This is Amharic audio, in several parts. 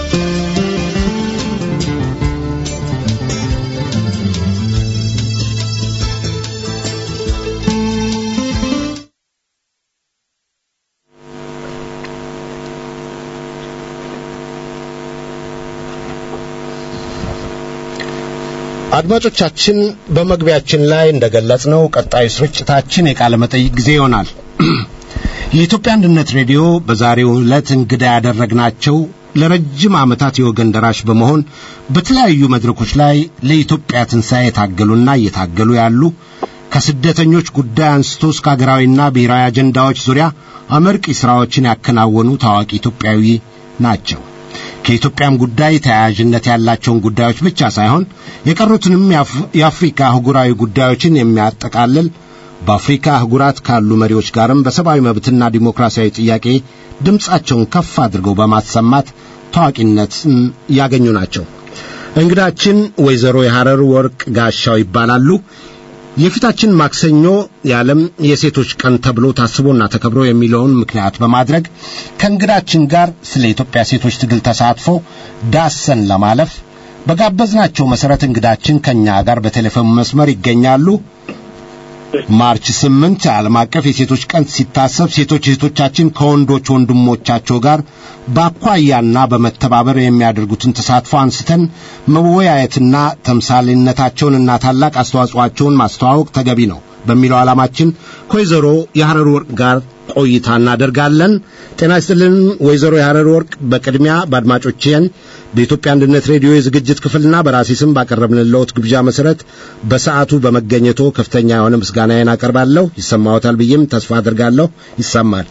አድማጮቻችን በመግቢያችን ላይ እንደገለጽነው ቀጣዩ ስርጭታችን የቃለ መጠይቅ ጊዜ ይሆናል። የኢትዮጵያ አንድነት ሬዲዮ በዛሬው ዕለት እንግዳ ያደረግናቸው ለረጅም ዓመታት የወገን ደራሽ በመሆን በተለያዩ መድረኮች ላይ ለኢትዮጵያ ትንሣኤ የታገሉና እየታገሉ ያሉ ከስደተኞች ጉዳይ አንስቶ እስከ አገራዊና ብሔራዊ አጀንዳዎች ዙሪያ አመርቂ ሥራዎችን ያከናወኑ ታዋቂ ኢትዮጵያዊ ናቸው። ከኢትዮጵያም ጉዳይ ተያያዥነት ያላቸውን ጉዳዮች ብቻ ሳይሆን የቀሩትንም የአፍሪካ አህጉራዊ ጉዳዮችን የሚያጠቃልል በአፍሪካ አህጉራት ካሉ መሪዎች ጋርም በሰብአዊ መብትና ዲሞክራሲያዊ ጥያቄ ድምፃቸውን ከፍ አድርገው በማሰማት ታዋቂነትን ያገኙ ናቸው። እንግዳችን ወይዘሮ የሐረር ወርቅ ጋሻው ይባላሉ። የፊታችን ማክሰኞ የዓለም የሴቶች ቀን ተብሎ ታስቦና ተከብሮ የሚለውን ምክንያት በማድረግ ከእንግዳችን ጋር ስለ ኢትዮጵያ ሴቶች ትግል ተሳትፎ ዳሰን ለማለፍ በጋበዝናቸው መሠረት እንግዳችን ከእኛ ጋር በቴሌፎን መስመር ይገኛሉ። ማርች ስምንት ዓለም አቀፍ የሴቶች ቀን ሲታሰብ ሴቶች እህቶቻችን ከወንዶች ወንድሞቻቸው ጋር በአኳያና በመተባበር የሚያደርጉትን ተሳትፎ አንስተን መወያየትና ተምሳሌነታቸውንና ታላቅ አስተዋጽኦአቸውን ማስተዋወቅ ተገቢ ነው በሚለው ዓላማችን ከወይዘሮ የሐረር ወርቅ ጋር ቆይታ እናደርጋለን። ጤና ይስጥልን ወይዘሮ የሐረር ወርቅ፣ በቅድሚያ በአድማጮችን በኢትዮጵያ አንድነት ሬዲዮ የዝግጅት ክፍልና በራሴ ስም ባቀረብንልዎት ግብዣ መሰረት በሰዓቱ በመገኘቶ ከፍተኛ የሆነ ምስጋናዬን አቀርባለሁ። ይሰማዎታል ብዬም ተስፋ አድርጋለሁ። ይሰማል?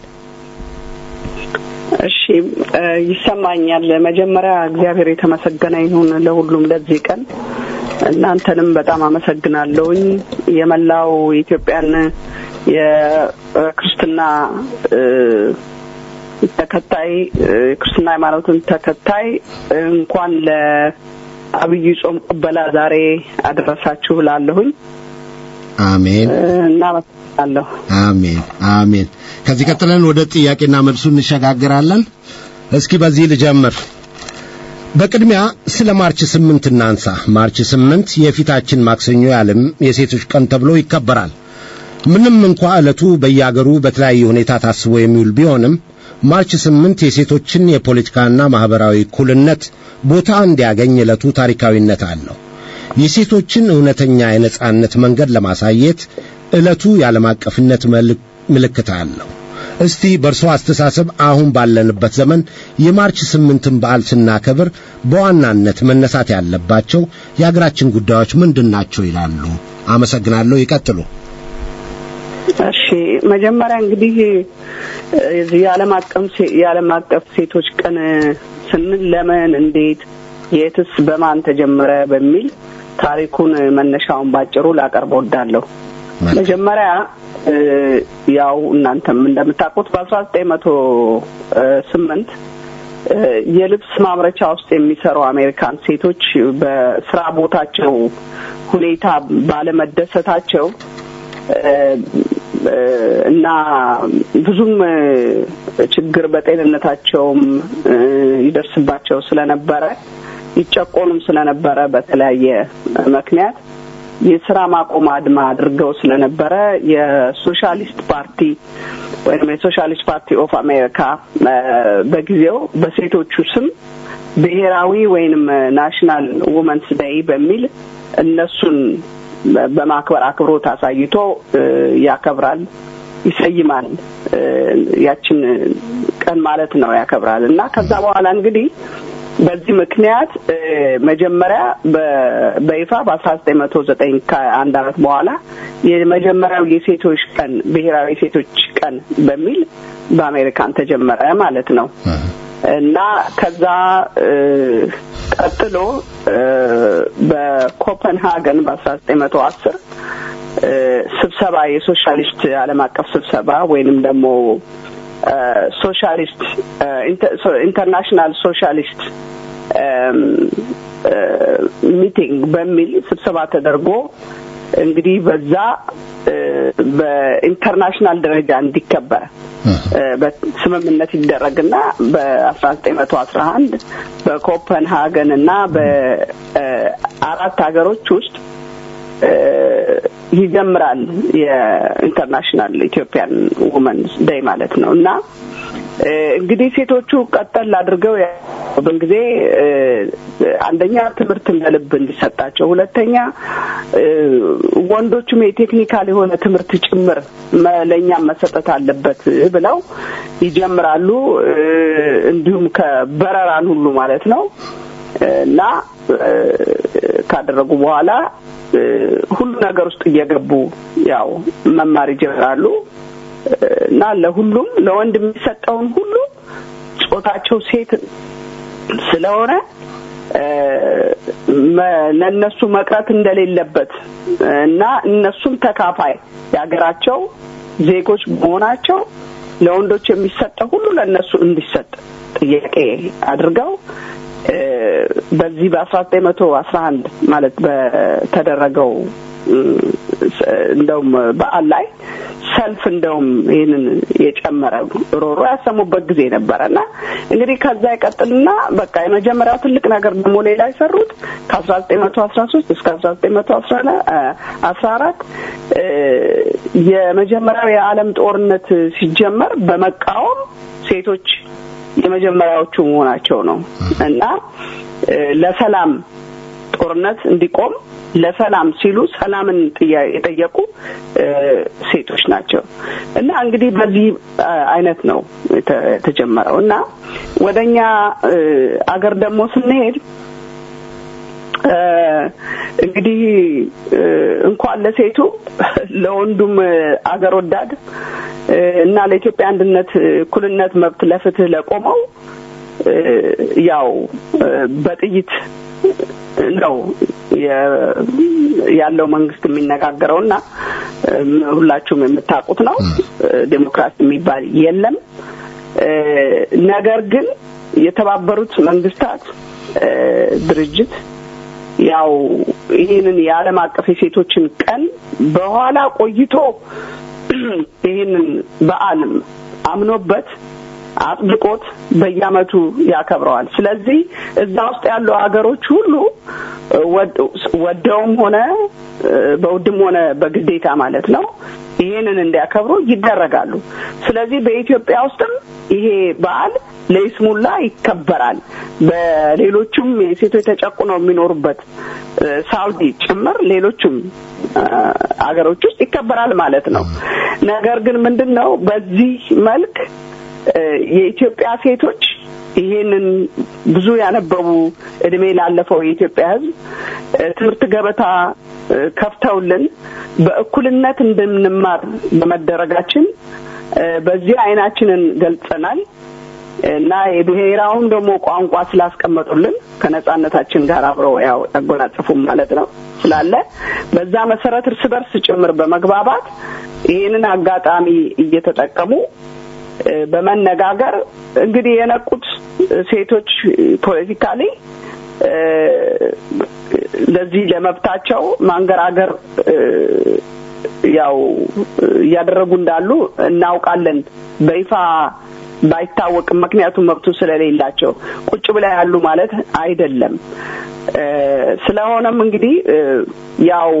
እሺ፣ ይሰማኛል። መጀመሪያ እግዚአብሔር የተመሰገነ ይሁን ለሁሉም ለዚህ ቀን። እናንተንም በጣም አመሰግናለሁኝ። የመላው የኢትዮጵያን የክርስትና ተከታይ ክርስትና ሃይማኖትን ተከታይ እንኳን ለአብይ ጾም ቅበላ ዛሬ አደረሳችሁ ላለሁኝ። አሜን እናመሰግናለሁ። አሜን አሜን። ከዚህ ቀጥለን ወደ ጥያቄና መልሱ እንሸጋግራለን። እስኪ በዚህ ልጀምር። በቅድሚያ ስለ ማርች ስምንት እናንሳ። ማርች ስምንት የፊታችን ማክሰኞ የዓለም የሴቶች ቀን ተብሎ ይከበራል። ምንም እንኳ ዕለቱ በየአገሩ በተለያየ ሁኔታ ታስቦ የሚውል ቢሆንም ማርች ስምንት የሴቶችን የፖለቲካና ማህበራዊ እኩልነት ቦታ እንዲያገኝ ዕለቱ ታሪካዊነት አለው። የሴቶችን እውነተኛ የነጻነት መንገድ ለማሳየት ዕለቱ የዓለም አቀፍነት ምልክት አለው። እስቲ በእርሶ አስተሳሰብ አሁን ባለንበት ዘመን የማርች ስምንትን በዓል ስናከብር በዋናነት መነሳት ያለባቸው የአገራችን ጉዳዮች ምንድን ናቸው ይላሉ? አመሰግናለሁ። ይቀጥሉ። እሺ መጀመሪያ እንግዲህ የዚህ የዓለም አቀፍ የዓለም አቀፍ ሴቶች ቀን ስንል ለምን፣ እንዴት፣ የትስ፣ በማን ተጀመረ በሚል ታሪኩን መነሻውን ባጭሩ ላቀርብ ወዳለሁ። መጀመሪያ ያው እናንተም እንደምታውቁት በአስራ ዘጠኝ መቶ ስምንት የልብስ ማምረቻ ውስጥ የሚሰሩ አሜሪካን ሴቶች በስራ ቦታቸው ሁኔታ ባለመደሰታቸው እና ብዙም ችግር በጤንነታቸውም ይደርስባቸው ስለነበረ ይጨቆኑም ስለነበረ በተለያየ ምክንያት የስራ ማቆም አድማ አድርገው ስለነበረ የሶሻሊስት ፓርቲ ወይም የሶሻሊስት ፓርቲ ኦፍ አሜሪካ በጊዜው በሴቶቹ ስም ብሔራዊ ወይንም ናሽናል ውመንስ ዴይ በሚል እነሱን በማክበር አክብሮት አሳይቶ ያከብራል፣ ይሰይማል። ያችን ቀን ማለት ነው ያከብራል እና ከዛ በኋላ እንግዲህ በዚህ ምክንያት መጀመሪያ በይፋ በአስራ ዘጠኝ መቶ ዘጠኝ ከአንድ አመት በኋላ የመጀመሪያው የሴቶች ቀን ብሔራዊ የሴቶች ቀን በሚል በአሜሪካን ተጀመረ ማለት ነው እና ከዛ ቀጥሎ በኮፐንሃገን በአስራ ዘጠኝ መቶ አስር ስብሰባ የሶሻሊስት ዓለም አቀፍ ስብሰባ ወይንም ደግሞ ሶሻሊስት ኢንተርናሽናል ሶሻሊስት ሚቲንግ በሚል ስብሰባ ተደርጎ እንግዲህ በዛ በኢንተርናሽናል ደረጃ እንዲከበር በስምምነት ይደረግና በአስራ ዘጠኝ መቶ አስራ አንድ በኮፐንሃገን እና በአራት ሀገሮች ውስጥ ይጀምራል የኢንተርናሽናል ኢትዮጵያን ውመንስ ዴይ ማለት ነው እና እንግዲህ ሴቶቹ ቀጠል አድርገው ያሉብን ጊዜ አንደኛ ትምህርት ለልብ እንዲሰጣቸው፣ ሁለተኛ ወንዶቹም የቴክኒካል የሆነ ትምህርት ጭምር ለእኛም መሰጠት አለበት ብለው ይጀምራሉ። እንዲሁም ከበረራን ሁሉ ማለት ነው እና ካደረጉ በኋላ ሁሉ ነገር ውስጥ እየገቡ ያው መማር ይጀምራሉ። እና ለሁሉም ለወንድ የሚሰጠውን ሁሉ ጾታቸው ሴት ስለሆነ ለእነሱ መቅረት እንደሌለበት እና እነሱም ተካፋይ የሀገራቸው ዜጎች መሆናቸው ለወንዶች የሚሰጠው ሁሉ ለእነሱ እንዲሰጥ ጥያቄ አድርገው በዚህ በአስራ ዘጠኝ መቶ አስራ አንድ ማለት በተደረገው እንደውም በዓል ላይ ሰልፍ እንደውም ይህንን የጨመረ ሮሮ ያሰሙበት ጊዜ ነበረ እና እንግዲህ ከዛ ይቀጥልና በቃ የመጀመሪያው ትልቅ ነገር ደግሞ ሌላ የሰሩት ከአስራ ዘጠኝ መቶ አስራ ሶስት እስከ አስራ ዘጠኝ መቶ አስራ አራት የመጀመሪያው የዓለም ጦርነት ሲጀመር በመቃወም ሴቶች የመጀመሪያዎቹ መሆናቸው ነው እና ለሰላም ጦርነት እንዲቆም ለሰላም ሲሉ ሰላምን የጠየቁ ሴቶች ናቸው እና እንግዲህ በዚህ አይነት ነው የተጀመረው እና ወደኛ አገር ደግሞ ስንሄድ እንግዲህ እንኳን ለሴቱ ለወንዱም አገር ወዳድ እና ለኢትዮጵያ አንድነት፣ እኩልነት፣ መብት ለፍትህ ለቆመው ያው በጥይት ነው ያለው መንግስት የሚነጋገረው እና ሁላችሁም የምታውቁት ነው። ዴሞክራሲ የሚባል የለም። ነገር ግን የተባበሩት መንግስታት ድርጅት ያው ይህንን የዓለም አቀፍ የሴቶችን ቀን በኋላ ቆይቶ ይህንን በዓል አምኖበት አጥብቆት በየአመቱ ያከብረዋል። ስለዚህ እዛ ውስጥ ያሉ ሀገሮች ሁሉ ወደውም ሆነ በውድም ሆነ በግዴታ ማለት ነው ይሄንን እንዲያከብሩ ይደረጋሉ። ስለዚህ በኢትዮጵያ ውስጥም ይሄ በዓል ለይስሙላ ይከበራል። በሌሎቹም የሴቶች ተጨቁነው የሚኖሩበት ሳውዲ ጭምር ሌሎቹም አገሮች ውስጥ ይከበራል ማለት ነው። ነገር ግን ምንድን ነው በዚህ መልክ የኢትዮጵያ ሴቶች ይሄንን ብዙ ያነበቡ እድሜ ላለፈው የኢትዮጵያ ሕዝብ ትምህርት ገበታ ከፍተውልን በእኩልነት እንድንማር በመደረጋችን በዚህ አይናችንን ገልጸናል እና የብሔራውን ደግሞ ቋንቋ ስላስቀመጡልን ከነጻነታችን ጋር አብረው ያው ያጎናጽፉም ማለት ነው ስላለ በዛ መሰረት እርስ በርስ ጭምር በመግባባት ይህንን አጋጣሚ እየተጠቀሙ በመነጋገር እንግዲህ የነቁት ሴቶች ፖለቲካሊ ለዚህ ለመብታቸው ማንገራገር ያው እያደረጉ እንዳሉ እናውቃለን። በይፋ ባይታወቅም ምክንያቱም መብቱ ስለሌላቸው ቁጭ ብላ ያሉ ማለት አይደለም። ስለሆነም እንግዲህ ያው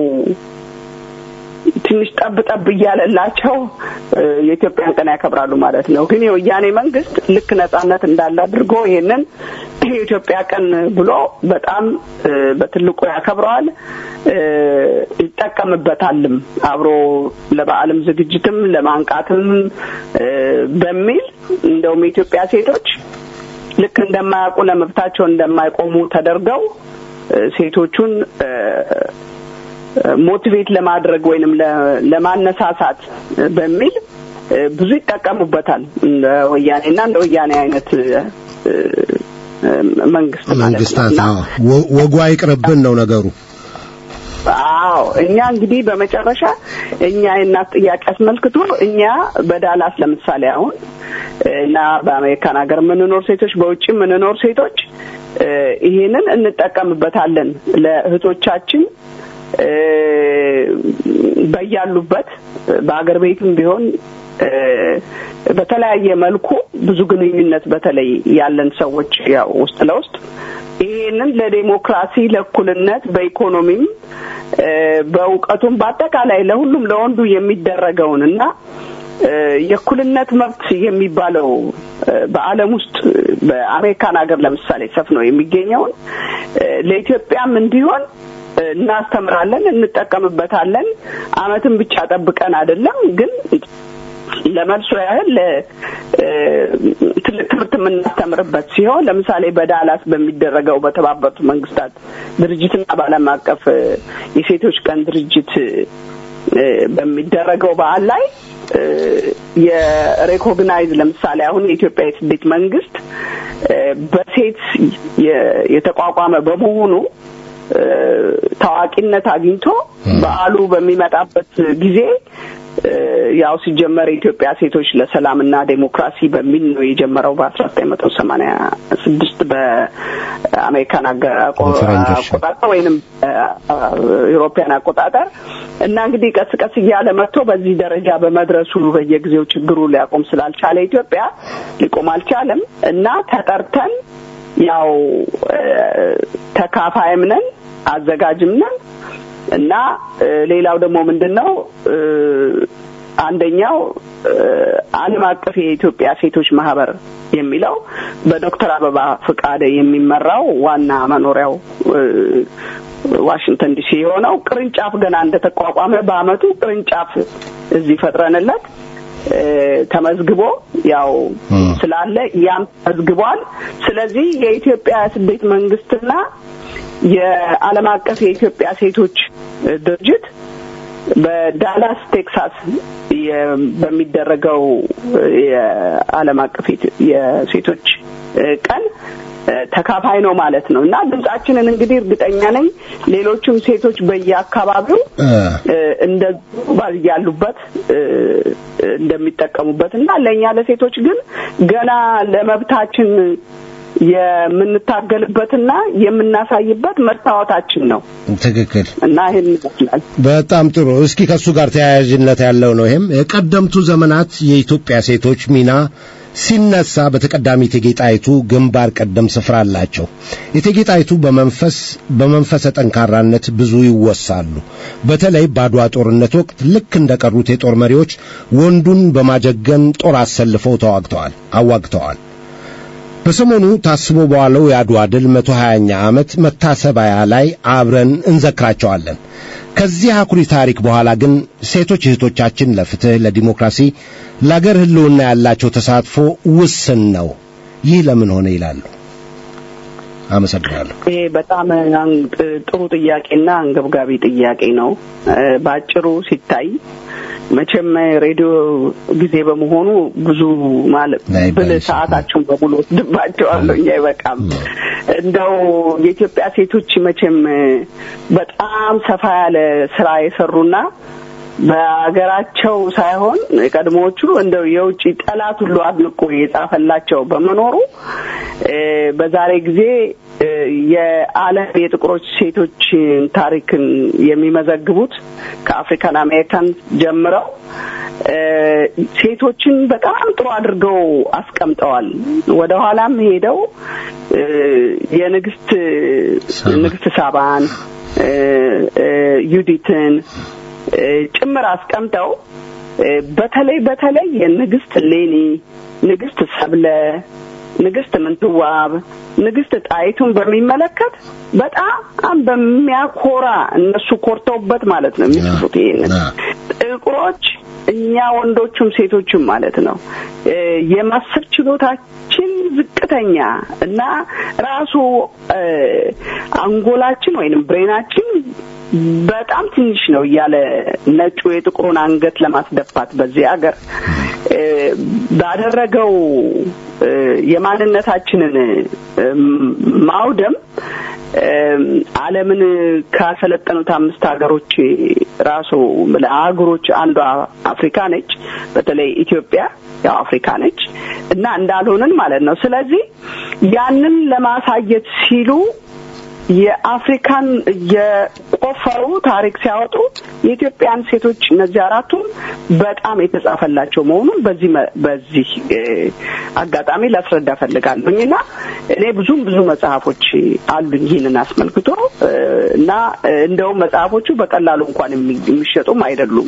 ትንሽ ጠብ ጠብ እያለላቸው የኢትዮጵያን ቀን ያከብራሉ ማለት ነው። ግን የወያኔ መንግስት ልክ ነጻነት እንዳለ አድርጎ ይሄንን የኢትዮጵያ ቀን ብሎ በጣም በትልቁ ያከብረዋል፣ ይጠቀምበታልም አብሮ ለበዓልም ዝግጅትም ለማንቃትም በሚል እንደውም የኢትዮጵያ ሴቶች ልክ እንደማያውቁ ለመብታቸው እንደማይቆሙ ተደርገው ሴቶቹን ሞቲቬት ለማድረግ ወይንም ለማነሳሳት በሚል ብዙ ይጠቀሙበታል። እንደ ወያኔና እንደ ወያኔ አይነት መንግስት መንግስታት ወጉ አይቅርብን ነው ነገሩ። አዎ እኛ እንግዲህ በመጨረሻ እኛ የእናት ጥያቄ አስመልክቶ እኛ በዳላስ ለምሳሌ አሁን እና በአሜሪካን ሀገር የምንኖር ሴቶች፣ በውጭ የምንኖር ሴቶች ይሄንን እንጠቀምበታለን ለእህቶቻችን በያሉበት በአገር ቤትም ቢሆን በተለያየ መልኩ ብዙ ግንኙነት በተለይ ያለን ሰዎች ያው ውስጥ ለውስጥ ይሄንን ለዴሞክራሲ ለእኩልነት በኢኮኖሚም በእውቀቱም በአጠቃላይ ለሁሉም ለወንዱ የሚደረገውን እና የእኩልነት መብት የሚባለው በዓለም ውስጥ በአሜሪካን ሀገር ለምሳሌ ሰፍኖ የሚገኘውን ለኢትዮጵያም እንዲሆን እናስተምራለን፣ እንጠቀምበታለን። አመትን ብቻ ጠብቀን አይደለም ግን ለመልሶ ያህል ትልቅ ትምህርት የምናስተምርበት ሲሆን ለምሳሌ በዳላስ በሚደረገው በተባበሩት መንግስታት ድርጅትና በዓለም አቀፍ የሴቶች ቀን ድርጅት በሚደረገው በዓል ላይ የሬኮግናይዝ ለምሳሌ አሁን የኢትዮጵያ የስደት መንግስት በሴት የተቋቋመ በመሆኑ ታዋቂነት አግኝቶ በዓሉ በሚመጣበት ጊዜ ያው ሲጀመር የኢትዮጵያ ሴቶች ለሰላምና ዴሞክራሲ በሚል ነው የጀመረው በአስራ ዘጠኝ መቶ ሰማኒያ ስድስት በአሜሪካን አቆጣጠር ወይንም ኢሮፒያን አቆጣጠር እና እንግዲህ ቀስ ቀስ እያለ መጥቶ በዚህ ደረጃ በመድረሱ በየጊዜው ችግሩ ሊያቆም ስላልቻለ ኢትዮጵያ ሊቆም አልቻለም እና ተጠርተን ያው ተካፋይም ነን አዘጋጅም ነን እና ሌላው ደግሞ ምንድን ነው አንደኛው ዓለም አቀፍ የኢትዮጵያ ሴቶች ማህበር የሚለው በዶክተር አበባ ፍቃደ የሚመራው ዋና መኖሪያው ዋሽንግተን ዲሲ የሆነው ቅርንጫፍ ገና እንደተቋቋመ በአመቱ ቅርንጫፍ እዚህ ፈጥረንለት ተመዝግቦ ያው ስላለ ያም ተመዝግቧል። ስለዚህ የኢትዮጵያ ስደት መንግስትና የዓለም አቀፍ የኢትዮጵያ ሴቶች ድርጅት በዳላስ ቴክሳስ በሚደረገው የዓለም አቀፍ የሴቶች ቀን ተካፋይ ነው ማለት ነው እና ድምጻችንን እንግዲህ እርግጠኛ ነኝ ሌሎቹም ሴቶች በየአካባቢው እንደ ያሉበት እንደሚጠቀሙበት እና ለእኛ ለሴቶች ግን ገና ለመብታችን የምንታገልበትና የምናሳይበት መስታወታችን ነው። ትክክል እና ይህን ይመስላል። በጣም ጥሩ። እስኪ ከእሱ ጋር ተያያዥነት ያለው ነው። ይህም የቀደምቱ ዘመናት የኢትዮጵያ ሴቶች ሚና ሲነሳ በተቀዳሚ እቴጌ ጣይቱ ግንባር ቀደም ስፍራ አላቸው። እቴጌ ጣይቱ በመንፈስ በመንፈሰ ጠንካራነት ብዙ ይወሳሉ። በተለይ በአድዋ ጦርነት ወቅት ልክ እንደቀሩት የጦር መሪዎች ወንዱን በማጀገን ጦር አሰልፈው ተዋግተዋል አዋግተዋል። በሰሞኑ ታስቦ በዋለው የአድዋ ድል መቶ ሀያኛ ዓመት መታሰቢያ ላይ አብረን እንዘክራቸዋለን። ከዚህ አኩሪ ታሪክ በኋላ ግን ሴቶች እህቶቻችን ለፍትህ፣ ለዲሞክራሲ፣ ለአገር ህልውና ያላቸው ተሳትፎ ውስን ነው። ይህ ለምን ሆነ ይላሉ። አመሰግናለሁ። ይሄ በጣም ጥሩ ጥያቄና አንገብጋቢ ጥያቄ ነው። በአጭሩ ሲታይ መቼም ሬዲዮ ጊዜ በመሆኑ ብዙ ማለት ብል ሰዓታቸውን በሙሉ ወስድባቸዋለሁ። እኛ አይበቃም። እንደው የኢትዮጵያ ሴቶች መቼም በጣም ሰፋ ያለ ስራ የሰሩና በሀገራቸው ሳይሆን ቀድሞዎቹ እንደው የውጭ ጠላት ሁሉ አድንቆ የጻፈላቸው በመኖሩ በዛሬ ጊዜ የዓለም የጥቁሮች ሴቶች ታሪክን የሚመዘግቡት ከአፍሪካን አሜሪካን ጀምረው ሴቶችን በጣም ጥሩ አድርገው አስቀምጠዋል። ወደ ኋላም ሄደው የንግስት ንግስት ሳባን ዩዲትን ጭምር አስቀምጠው በተለይ በተለይ የንግስት ሌኒ፣ ንግስት ሰብለ፣ ንግስት ምንትዋብ፣ ንግስት ጣይቱን በሚመለከት በጣም በሚያኮራ እነሱ ኮርተውበት ማለት ነው የሚጽፉት ይሄንን ጥቁሮች እኛ ወንዶቹም ሴቶቹም ማለት ነው የማሰብ ችሎታችን ዝቅተኛ እና ራሱ አንጎላችን ወይንም ብሬናችን በጣም ትንሽ ነው እያለ ነጩ የጥቁሩን አንገት ለማስደፋት በዚህ ሀገር ባደረገው የማንነታችንን ማውደም ዓለምን ካሰለጠኑት አምስት ሀገሮች ራሱ አህጉሮች አንዷ አፍሪካ ነች። በተለይ ኢትዮጵያ ያው አፍሪካ ነች እና እንዳልሆንን ማለት ነው። ስለዚህ ያንን ለማሳየት ሲሉ የአፍሪካን የቆፈሩ ታሪክ ሲያወጡ የኢትዮጵያን ሴቶች እነዚህ አራቱም በጣም የተጻፈላቸው መሆኑን በዚህ በዚህ አጋጣሚ ላስረዳ ፈልጋለሁኝ እና እኔ ብዙም ብዙ መጽሐፎች አሉኝ ይህንን አስመልክቶ እና እንደውም መጽሐፎቹ በቀላሉ እንኳን የሚሸጡም አይደሉም።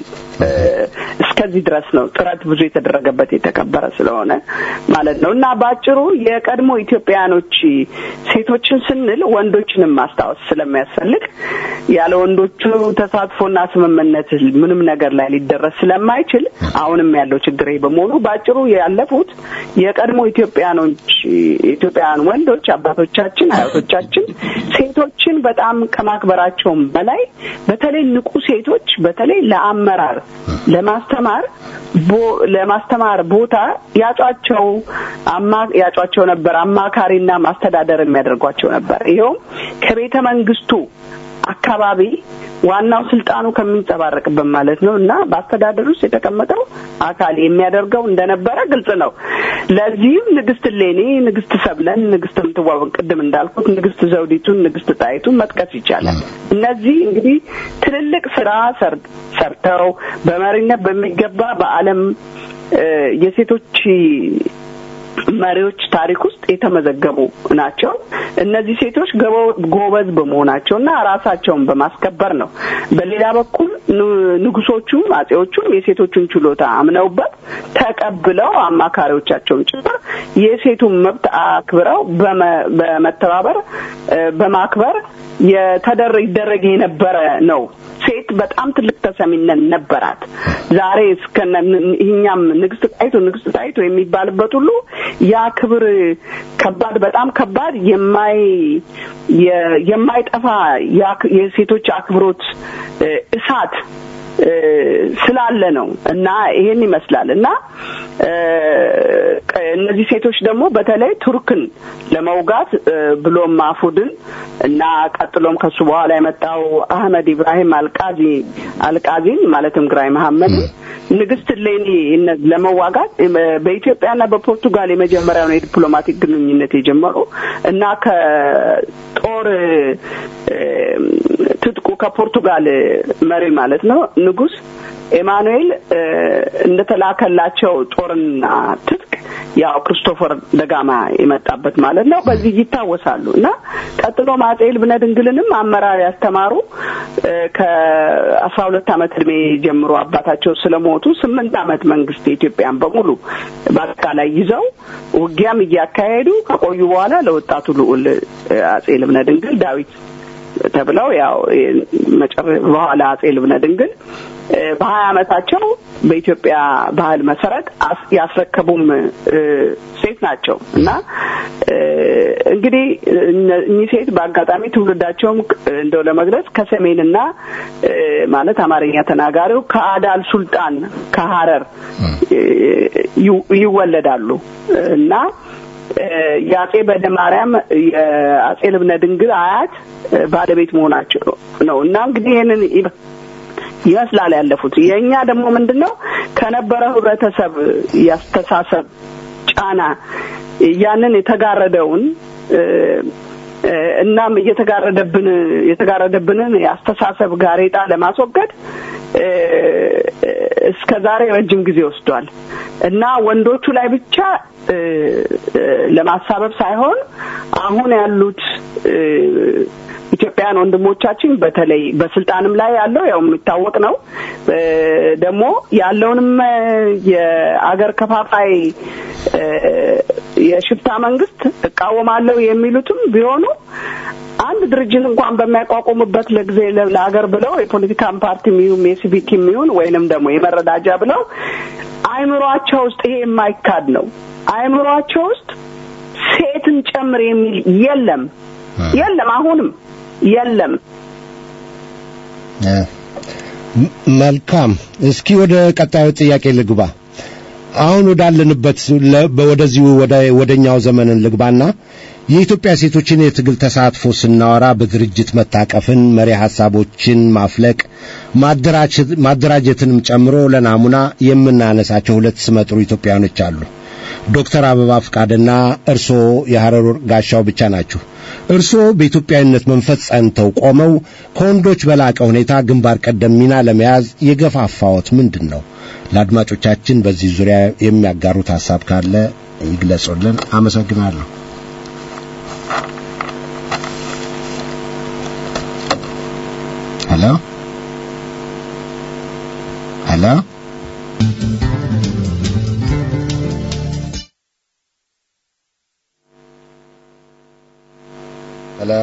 እስከዚህ ድረስ ነው ጥረት ብዙ የተደረገበት የተከበረ ስለሆነ ማለት ነው እና በአጭሩ የቀድሞ ኢትዮጵያውያኖች ሴቶችን ስንል ወንዶችንም ማስታወስ ስለሚያስፈልግ ያለ ወንዶቹ ተሳትፎና ስምምነት ምንም ነገር ላይ ሊደረስ ስለማይችል አሁንም ያለው ችግር በመሆኑ በአጭሩ ያለፉት የቀድሞ ኢትዮጵያኖች ኢትዮጵያውያን ወንዶች አባቶቻችን፣ አያቶቻችን ሴቶችን በጣም ከማክበራቸውም በላይ በተለይ ንቁ ሴቶች በተለይ ለአመራር ለማስተማር ለማስተማር ቦታ ያጯቸው አማ ያጯቸው ነበር። አማካሪና ማስተዳደር የሚያደርጓቸው ነበር። ይኸውም ከቤተ መንግስቱ አካባቢ ዋናው ስልጣኑ ከሚንጸባረቅበት ማለት ነው እና በአስተዳደር ውስጥ የተቀመጠው አካል የሚያደርገው እንደነበረ ግልጽ ነው። ለዚህም ንግስት ሌኒ፣ ንግስት ሰብለን፣ ንግስት ምትዋብ ቅድም እንዳልኩት ንግስት ዘውዲቱን፣ ንግስት ጣይቱን መጥቀስ ይቻላል። እነዚህ እንግዲህ ትልልቅ ስራ ሰርተው በመሪነት በሚገባ በዓለም የሴቶች መሪዎች ታሪክ ውስጥ የተመዘገቡ ናቸው። እነዚህ ሴቶች ጎበዝ በመሆናቸው እና ራሳቸውን በማስከበር ነው። በሌላ በኩል ንጉሶቹም አጼዎቹም የሴቶቹን ችሎታ አምነውበት ተቀብለው አማካሪዎቻቸውን ጭምር የሴቱን መብት አክብረው በመተባበር በማክበር የተደረ ይደረግ የነበረ ነው። ሴት በጣም ትልቅ ተሰሚነት ነበራት። ዛሬ እስከነ ይህኛም ንግስት ጣይቱ ንግስት ጣይቱ የሚባልበት ሁሉ ያ ክብር ከባድ በጣም ከባድ የማይ የማይጠፋ የሴቶች አክብሮት እሳት ስላለ ነው እና ይሄን ይመስላል እና እነዚህ ሴቶች ደግሞ በተለይ ቱርክን ለመውጋት ብሎም ማፉድን እና ቀጥሎም ከሱ በኋላ የመጣው አህመድ ኢብራሂም አልቃዚ አልቃዚን ማለትም ግራይ መሐመድን ንግስት ሌኒ ለመዋጋት በኢትዮጵያና በፖርቱጋል የመጀመሪያውን የዲፕሎማቲክ ግንኙነት የጀመሩ እና ከጦር ትጥቁ ከፖርቱጋል መሪ ማለት ነው ንጉስ ኤማኑኤል እንደተላከላቸው ጦርና ትጥቅ ያው ክርስቶፈር ደጋማ የመጣበት ማለት ነው። በዚህ ይታወሳሉ እና ቀጥሎ አፄ ልብነ ድንግልንም አመራር ያስተማሩ ከአስራ ሁለት ዓመት እድሜ ጀምሮ አባታቸው ስለሞቱ ስምንት ዓመት መንግስት የኢትዮጵያን በሙሉ በአጠቃላይ ይዘው ውጊያም እያካሄዱ ከቆዩ በኋላ ለወጣቱ ልዑል አፄ ልብነ ድንግል ዳዊት ተብለው ያው በኋላ አፄ ልብነ ድንግል በሀያ አመታቸው በኢትዮጵያ ባህል መሰረት ያስረከቡም ሴት ናቸው እና እንግዲህ እኚህ ሴት በአጋጣሚ ትውልዳቸውም እንደው ለመግለጽ ከሰሜንና ማለት አማርኛ ተናጋሪው ከአዳል ሱልጣን ከሀረር ይወለዳሉ እና የአጼ በደ ማርያም የአጼ ልብነ ድንግል አያት ባለቤት መሆናቸው ነው እና እንግዲህ ይህንን ይመስላል ያለፉት። የእኛ ደግሞ ምንድን ነው ከነበረው ህብረተሰብ ያስተሳሰብ ጫና ያንን የተጋረደውን እናም እየተጋረደብን የተጋረደብንን የአስተሳሰብ ጋሬጣ ለማስወገድ እስከ ዛሬ ረጅም ጊዜ ወስዷል እና ወንዶቹ ላይ ብቻ ለማሳበብ ሳይሆን አሁን ያሉት ኢትዮጵያውያን ወንድሞቻችን በተለይ በስልጣንም ላይ ያለው ያው የሚታወቅ ነው። ደግሞ ያለውንም የአገር ከፋፋይ የሽፍታ መንግስት እቃወማለሁ የሚሉትም ቢሆኑ አንድ ድርጅት እንኳን በሚያቋቁሙበት ለጊዜ ለሀገር ብለው የፖለቲካን ፓርቲ የሚሆን የሲቪክ የሚሆን ወይንም ደግሞ የመረዳጃ ብለው አይምሯቸው ውስጥ ይሄ የማይካድ ነው። አይምሯቸው ውስጥ ሴትን ጨምር የሚል የለም የለም አሁንም የለም። መልካም። እስኪ ወደ ቀጣዩ ጥያቄ ልግባ። አሁን ወዳለንበት ወደዚሁ ወደኛው ዘመንን ልግባና የኢትዮጵያ ሴቶችን የትግል ተሳትፎ ስናወራ በድርጅት መታቀፍን፣ መሪ ሐሳቦችን ማፍለቅ፣ ማደራጀትንም ጨምሮ ለናሙና የምናነሳቸው ሁለት ስመጥሩ ኢትዮጵያውያኖች አሉ። ዶክተር አበባ ፍቃድና እርስዎ የሐረር ጋሻው ብቻ ናችሁ። እርስዎ በኢትዮጵያዊነት መንፈስ ጸንተው ቆመው ከወንዶች በላቀ ሁኔታ ግንባር ቀደም ሚና ለመያዝ የገፋፋዎት ምንድን ነው? ለአድማጮቻችን በዚህ ዙሪያ የሚያጋሩት ሐሳብ ካለ ይግለጹልን። አመሰግናለሁ። ሄሎ ሄሎ ሄሎ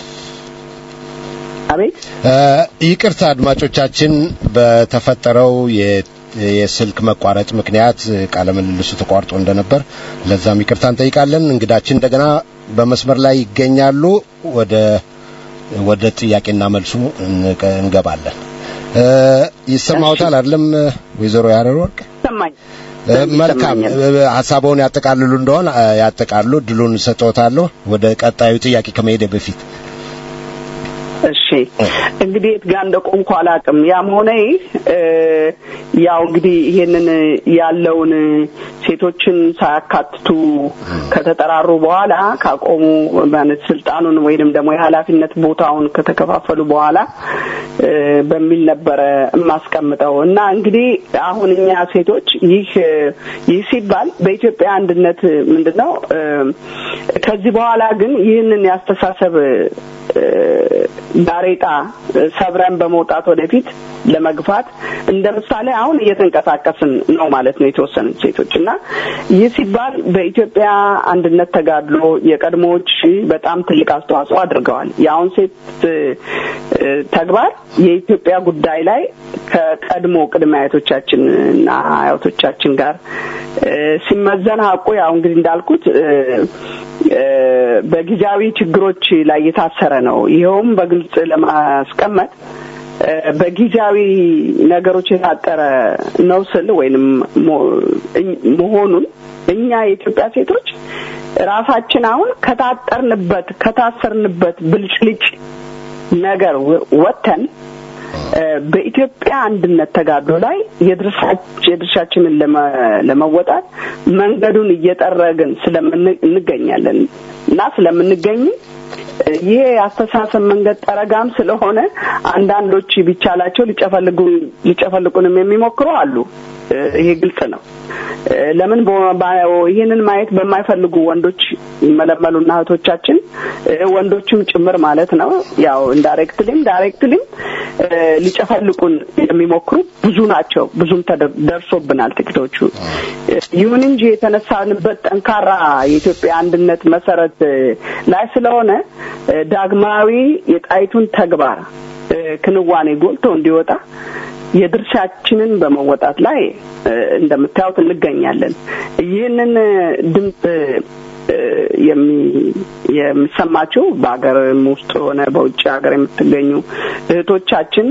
አቤት ይቅርታ አድማጮቻችን፣ በተፈጠረው የስልክ መቋረጥ ምክንያት ቃለ ምልልሱ ተቋርጦ እንደነበር ለዛም ይቅርታ እንጠይቃለን። እንግዳችን እንደገና በመስመር ላይ ይገኛሉ። ወደ ወደ ጥያቄና መልሱ እንገባለን። ይሰማውታል አይደለም ወይዘሮ ያረር ወርቅ? ሰማኝ። መልካም ሀሳቦውን ያጠቃልሉ እንደሆን ያጠቃሉ። ድሉን ሰጥዎታለሁ። ወደ ቀጣዩ ጥያቄ ከመሄደ በፊት እሺ እንግዲህ የት ጋር እንደቆምኩ አላውቅም። ያም ሆነ ይህ ያው እንግዲህ ይሄንን ያለውን ሴቶችን ሳያካትቱ ከተጠራሩ በኋላ ካቆሙ ማለት ስልጣኑን ወይንም ደግሞ የኃላፊነት ቦታውን ከተከፋፈሉ በኋላ በሚል ነበረ የማስቀምጠው እና እንግዲህ አሁን እኛ ሴቶች ይህ ይህ ሲባል በኢትዮጵያ አንድነት ምንድን ነው ከዚህ በኋላ ግን ይህንን ያስተሳሰብ ጋሬጣ ሰብረን በመውጣት ወደፊት ለመግፋት እንደ ምሳሌ አሁን እየተንቀሳቀስን ነው ማለት ነው የተወሰኑት ሴቶች እና ይህ ሲባል በኢትዮጵያ አንድነት ተጋድሎ የቀድሞዎች በጣም ትልቅ አስተዋጽኦ አድርገዋል። የአሁን ሴት ተግባር የኢትዮጵያ ጉዳይ ላይ ከቀድሞ ቅድመ አያቶቻችን እና አያቶቻችን ጋር ሲመዘን ሀቁ ያው እንግዲህ እንዳልኩት በጊዜያዊ ችግሮች ላይ የታሰረ ነው። ይኸውም በግልጽ ለማስቀመጥ በጊዜያዊ ነገሮች የታጠረ ነው ስል ወይንም መሆኑን እኛ የኢትዮጵያ ሴቶች ራሳችን አሁን ከታጠርንበት ከታሰርንበት ብልጭልጭ ነገር ወጥተን በኢትዮጵያ አንድነት ተጋድሎ ላይ የድርሻችንን ለመወጣት መንገዱን እየጠረግን ስለምንገኛለን እና ስለምንገኝ ይሄ የአስተሳሰብ መንገድ ጠረጋም ስለሆነ አንዳንዶች ቢቻላቸው ሊጨፈልቁንም የሚሞክሩ አሉ። ይሄ ግልጽ ነው። ለምን ይህንን ማየት በማይፈልጉ ወንዶች ይመለመሉና እህቶቻችን ወንዶችም ጭምር ማለት ነው። ያው ኢንዳይሬክትሊም ዳይሬክትሊም ሊጨፈልቁን የሚሞክሩ ብዙ ናቸው። ብዙም ደርሶብናል ጥቂቶቹ። ይሁን እንጂ የተነሳንበት ጠንካራ የኢትዮጵያ አንድነት መሰረት ላይ ስለሆነ ዳግማዊ የጣይቱን ተግባር ክንዋኔ ጎልቶ እንዲወጣ የድርሻችንን በመወጣት ላይ እንደምታዩት እንገኛለን። ይህንን ድምፅ የሚሰማችሁ በሀገርም ውስጥ ሆነ በውጭ ሀገር የምትገኙ እህቶቻችን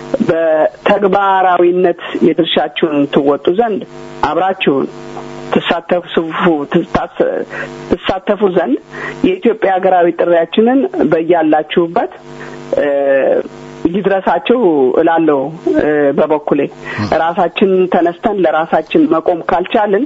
በተግባራዊነት የድርሻችሁን ትወጡ ዘንድ አብራችሁን ትሳተፉ ትሳተፉ ዘንድ የኢትዮጵያ ሀገራዊ ጥሪያችንን በያላችሁበት ይድረሳችሁ እላለሁ። በበኩሌ ራሳችን ተነስተን ለራሳችን መቆም ካልቻልን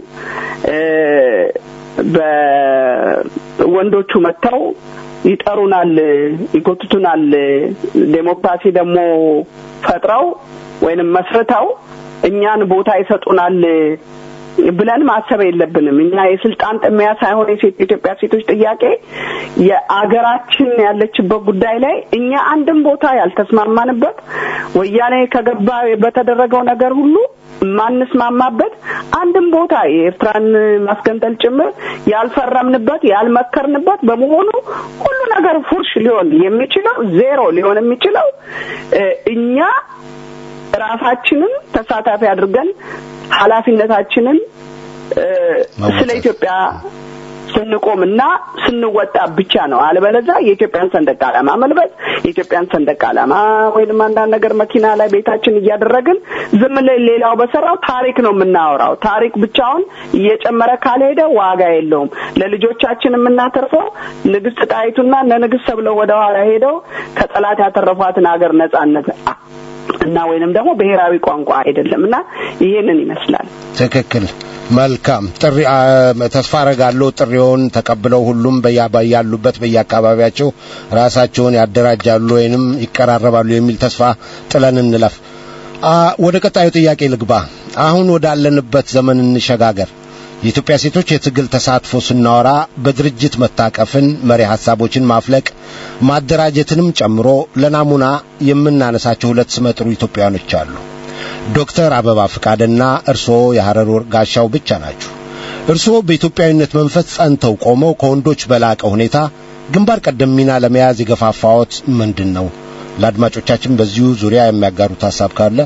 በወንዶቹ መጥተው ይጠሩናል፣ ይጎትቱናል። ዴሞክራሲ ደግሞ ፈጥረው ወይንም መስርተው እኛን ቦታ ይሰጡናል ብለን ማሰብ የለብንም። እኛ የስልጣን ጥሚያ ሳይሆን የሴት የኢትዮጵያ ሴቶች ጥያቄ የአገራችን ያለችበት ጉዳይ ላይ እኛ አንድም ቦታ ያልተስማማንበት ወያኔ ከገባ በተደረገው ነገር ሁሉ ማንስማማበት አንድም ቦታ የኤርትራን ማስገንጠል ጭምር ያልፈረምንበት ያልመከርንበት በመሆኑ ሁሉ ነገር ፉርሽ ሊሆን የሚችለው ዜሮ ሊሆን የሚችለው እኛ ራሳችንን ተሳታፊ አድርገን ኃላፊነታችንን ስለ ኢትዮጵያ ስንቆምና ስንወጣ ብቻ ነው። አለበለዚያ የኢትዮጵያን ሰንደቅ ዓላማ መልበስ የኢትዮጵያን ሰንደቅ ዓላማ ወይንም አንዳንድ ነገር መኪና ላይ ቤታችን እያደረግን ዝም ሌላው በሰራው ታሪክ ነው የምናወራው። ታሪክ ብቻውን እየጨመረ ካልሄደ ዋጋ የለውም። ለልጆቻችን የምናተርፈው ንግስት ጣይቱና እነ ንግስት ተብለው ወደ ኋላ ሄደው ከጠላት ያተረፏትን ሀገር ነጻነት እና ወይንም ደግሞ ብሔራዊ ቋንቋ አይደለም እና ይሄንን ይመስላል። ትክክል። መልካም ጥሪ ተስፋ አረጋለሁ። ጥሪውን ተቀብለው ሁሉም ያሉበት በየአካባቢያቸው ራሳቸውን ያደራጃሉ ወይንም ይቀራረባሉ የሚል ተስፋ ጥለን እንለፍ። ወደ ቀጣዩ ጥያቄ ልግባ። አሁን ወዳለንበት ዘመን እንሸጋገር። የኢትዮጵያ ሴቶች የትግል ተሳትፎ ስናወራ በድርጅት መታቀፍን፣ መሪ ሐሳቦችን ማፍለቅ፣ ማደራጀትንም ጨምሮ ለናሙና የምናነሳቸው ሁለት ስመጥሩ ኢትዮጵያውያኖች አሉ። ዶክተር አበባ ፍቃድና እርስዎ የሐረር ጋሻው ብቻ ናችሁ። እርስዎ በኢትዮጵያዊነት መንፈስ ጸንተው ቆመው ከወንዶች በላቀ ሁኔታ ግንባር ቀደም ሚና ለመያዝ የገፋፋዎት ምንድን ነው? ለአድማጮቻችን በዚሁ ዙሪያ የሚያጋሩት ሐሳብ ካለ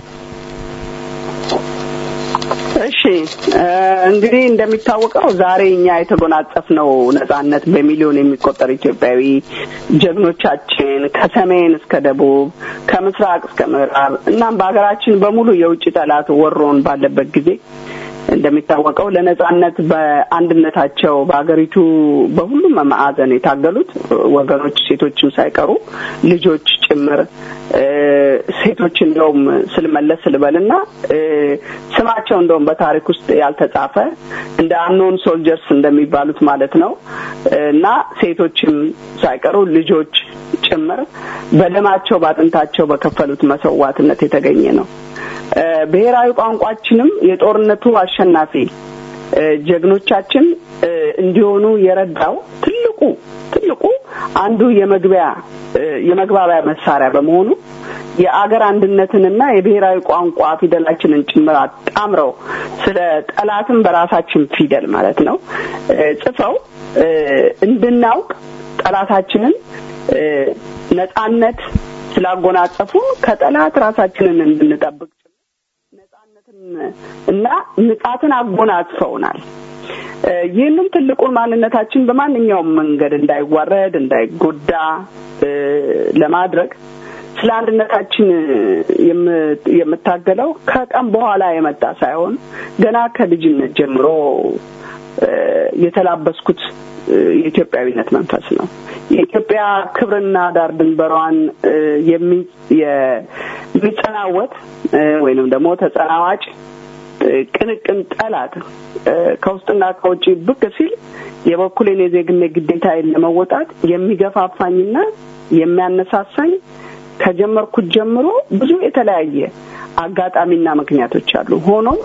እሺ እንግዲህ እንደሚታወቀው ዛሬ እኛ የተጎናጸፍነው ነጻነት በሚሊዮን የሚቆጠር ኢትዮጵያዊ ጀግኖቻችን ከሰሜን እስከ ደቡብ ከምስራቅ እስከ ምዕራብ እናም በሀገራችን በሙሉ የውጭ ጠላት ወሮን ባለበት ጊዜ እንደሚታወቀው ለነጻነት በአንድነታቸው በሀገሪቱ በሁሉም ማዕዘን የታገሉት ወገኖች ሴቶችም ሳይቀሩ ልጆች ጭምር ሴቶች እንደውም ስልመለስ ስልበልና ስማቸው እንደውም በታሪክ ውስጥ ያልተጻፈ እንደ አኖን ሶልጀርስ እንደሚባሉት ማለት ነው እና ሴቶችም ሳይቀሩ ልጆች ጭምር በደማቸው በአጥንታቸው በከፈሉት መስዋዕትነት የተገኘ ነው። ብሔራዊ ቋንቋችንም የጦርነቱ አሸናፊ ጀግኖቻችን እንዲሆኑ የረዳው ትልቁ ትልቁ አንዱ የመግቢያ የመግባቢያ መሳሪያ በመሆኑ የአገር አንድነትንና የብሔራዊ ቋንቋ ፊደላችንን ጭምር አጣምረው ስለ ጠላትም በራሳችን ፊደል ማለት ነው ጽፈው እንድናውቅ ጠላታችንን ነጻነት ስላጎናጸፉ ከጠላት ራሳችንን እንድንጠብቅ ነጻነትን እና ንጻትን አጎናጽፈውናል። ይህንም ትልቁን ማንነታችን በማንኛውም መንገድ እንዳይዋረድ እንዳይጎዳ ለማድረግ ስለ አንድነታችን የምታገለው ከቀን በኋላ የመጣ ሳይሆን ገና ከልጅነት ጀምሮ የተላበስኩት የኢትዮጵያዊነት መንፈስ ነው። የኢትዮጵያ ክብርና ዳር ድንበሯን የሚጸናወት ወይንም ደግሞ ተጸናዋጭ ቅንቅን ጠላት ከውስጥና ከውጭ ብቅ ሲል የበኩሌን የዜግነት ግዴታዬን ለመወጣት የሚገፋፋኝና የሚያነሳሳኝ ከጀመርኩት ጀምሮ ብዙ የተለያየ አጋጣሚና ምክንያቶች አሉ። ሆኖም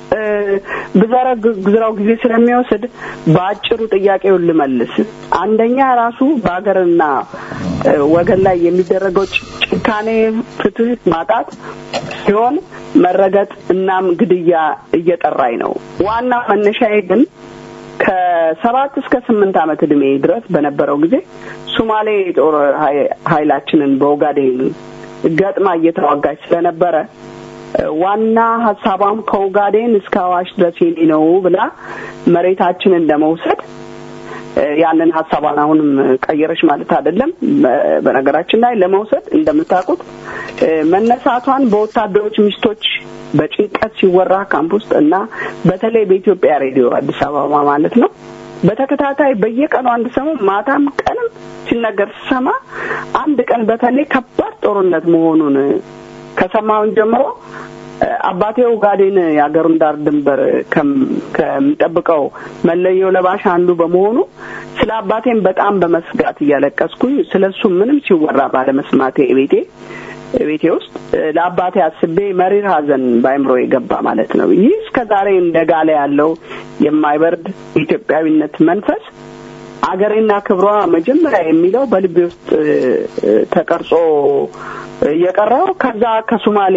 ብዘረግዝራው ጊዜ ስለሚወስድ በአጭሩ ጥያቄውን ልመልስ። አንደኛ ራሱ በሀገርና ወገን ላይ የሚደረገው ጭካኔ፣ ፍትህ ማጣት ሲሆን መረገጥ እናም ግድያ እየጠራኝ ነው። ዋና መነሻዬ ግን ከሰባት እስከ ስምንት ዓመት ዕድሜ ድረስ በነበረው ጊዜ ሱማሌ የጦር ኃይላችንን በኦጋዴን ገጥማ እየተዋጋች ስለነበረ ዋና ሀሳቧም ከኦጋዴን እስከ አዋሽ ድረስ የኔ ነው ብላ መሬታችንን ለመውሰድ ያንን ሀሳቧን አሁንም ቀየረች ማለት አይደለም። በነገራችን ላይ ለመውሰድ እንደምታውቁት መነሳቷን በወታደሮች ሚስቶች በጭንቀት ሲወራ ካምፕ ውስጥ እና በተለይ በኢትዮጵያ ሬዲዮ አዲስ አበባ ማለት ነው በተከታታይ በየቀኑ አንድ ሰሞን ማታም ቀንም ሲነገር ስሰማ አንድ ቀን በተለይ ከባድ ጦርነት መሆኑን ከሰማሁን ጀምሮ አባቴ ኡጋዴን የአገሩን ዳር ድንበር ከሚጠብቀው መለየው ለባሽ አንዱ በመሆኑ ስለ አባቴም በጣም በመስጋት እያለቀስኩኝ ስለ እሱ ምንም ሲወራ ባለመስማቴ ቤቴ ቤቴ ውስጥ ለአባቴ አስቤ መሪር ሐዘን በአይምሮ የገባ ማለት ነው። ይህ እስከ ዛሬ እንደ ጋለ ያለው የማይበርድ የኢትዮጵያዊነት መንፈስ አገሬና ክብሯ መጀመሪያ የሚለው በልቤ ውስጥ ተቀርጾ የቀረው ከዛ ከሱማሌ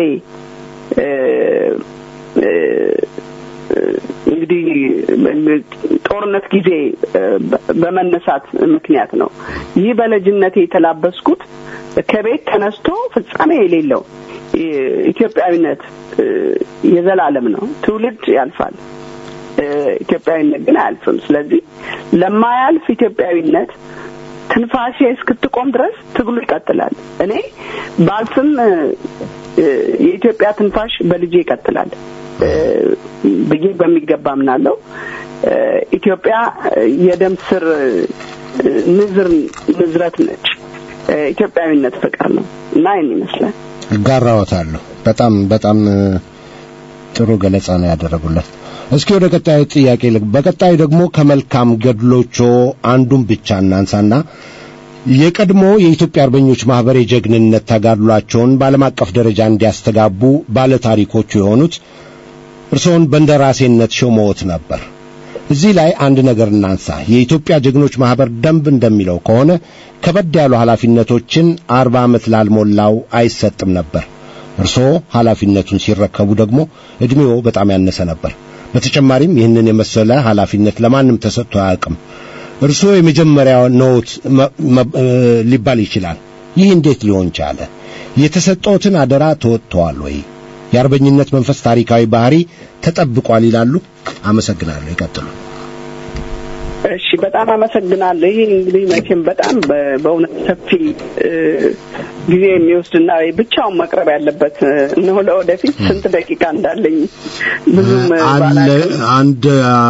እንግዲህ ጦርነት ጊዜ በመነሳት ምክንያት ነው። ይህ በልጅነቴ የተላበስኩት ከቤት ተነስቶ ፍጻሜ የሌለው ኢትዮጵያዊነት የዘላለም ነው። ትውልድ ያልፋል፣ ኢትዮጵያዊነት ግን አያልፍም። ስለዚህ ለማያልፍ ኢትዮጵያዊነት ትንፋሼ እስክትቆም ድረስ ትግሉ ይቀጥላል። እኔ ባልፍም የኢትዮጵያ ትንፋሽ በልጄ ይቀጥላል ብዬ በሚገባ ምናለው። ኢትዮጵያ የደም ስር ንዝር ንዝረት ነች። ኢትዮጵያዊነት ፍቅር ነው እና ይህን ይመስላል። እጋራዎታለሁ። በጣም በጣም ጥሩ ገለጻ ነው ያደረጉለት። እስኪ ወደ ቀጣዩ ጥያቄ ልግ በቀጣዩ ደግሞ ከመልካም ገድሎቾ አንዱን ብቻ እናንሳና የቀድሞ የኢትዮጵያ አርበኞች ማህበር የጀግንነት ተጋድሏቸውን በዓለም አቀፍ ደረጃ እንዲያስተጋቡ ባለታሪኮቹ የሆኑት እርስዎን በእንደራሴነት ሾመዎት ነበር። እዚህ ላይ አንድ ነገር እናንሳ። የኢትዮጵያ ጀግኖች ማህበር ደንብ እንደሚለው ከሆነ ከበድ ያሉ ኃላፊነቶችን አርባ ዓመት ላልሞላው አይሰጥም ነበር። እርስዎ ኃላፊነቱን ሲረከቡ ደግሞ ዕድሜዎ በጣም ያነሰ ነበር። በተጨማሪም ይህንን የመሰለ ኃላፊነት ለማንም ተሰጥቶ አያውቅም። እርስዎ የመጀመሪያው ነዎት ሊባል ይችላል። ይህ እንዴት ሊሆን ቻለ? የተሰጠዎትን አደራ ተወጥተዋል ወይ? የአርበኝነት መንፈስ ታሪካዊ ባህሪ ተጠብቋል ይላሉ? አመሰግናለሁ። ይቀጥሉ። እሺ፣ በጣም አመሰግናለሁ። ይህ እንግዲህ መቼም በጣም በእውነት ሰፊ ጊዜ የሚወስድና ብቻውን መቅረብ ያለበት ነው። ለወደፊት ስንት ደቂቃ እንዳለኝ ብዙም አለ አንድ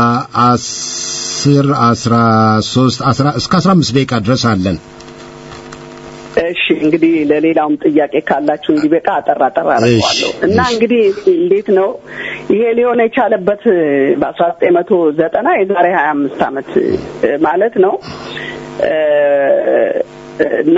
አስር አስራ ሶስት አስራ እስከ አስራ አምስት ደቂቃ ድረስ አለን። እሺ እንግዲህ ለሌላውም ጥያቄ ካላችሁ እንዲበቃ አጠራ አጠራ አደርገዋለሁ እና እንግዲህ እንዴት ነው ይሄ ሊሆን የቻለበት በአስራ ዘጠኝ መቶ ዘጠና የዛሬ ሀያ አምስት ዓመት ማለት ነው እና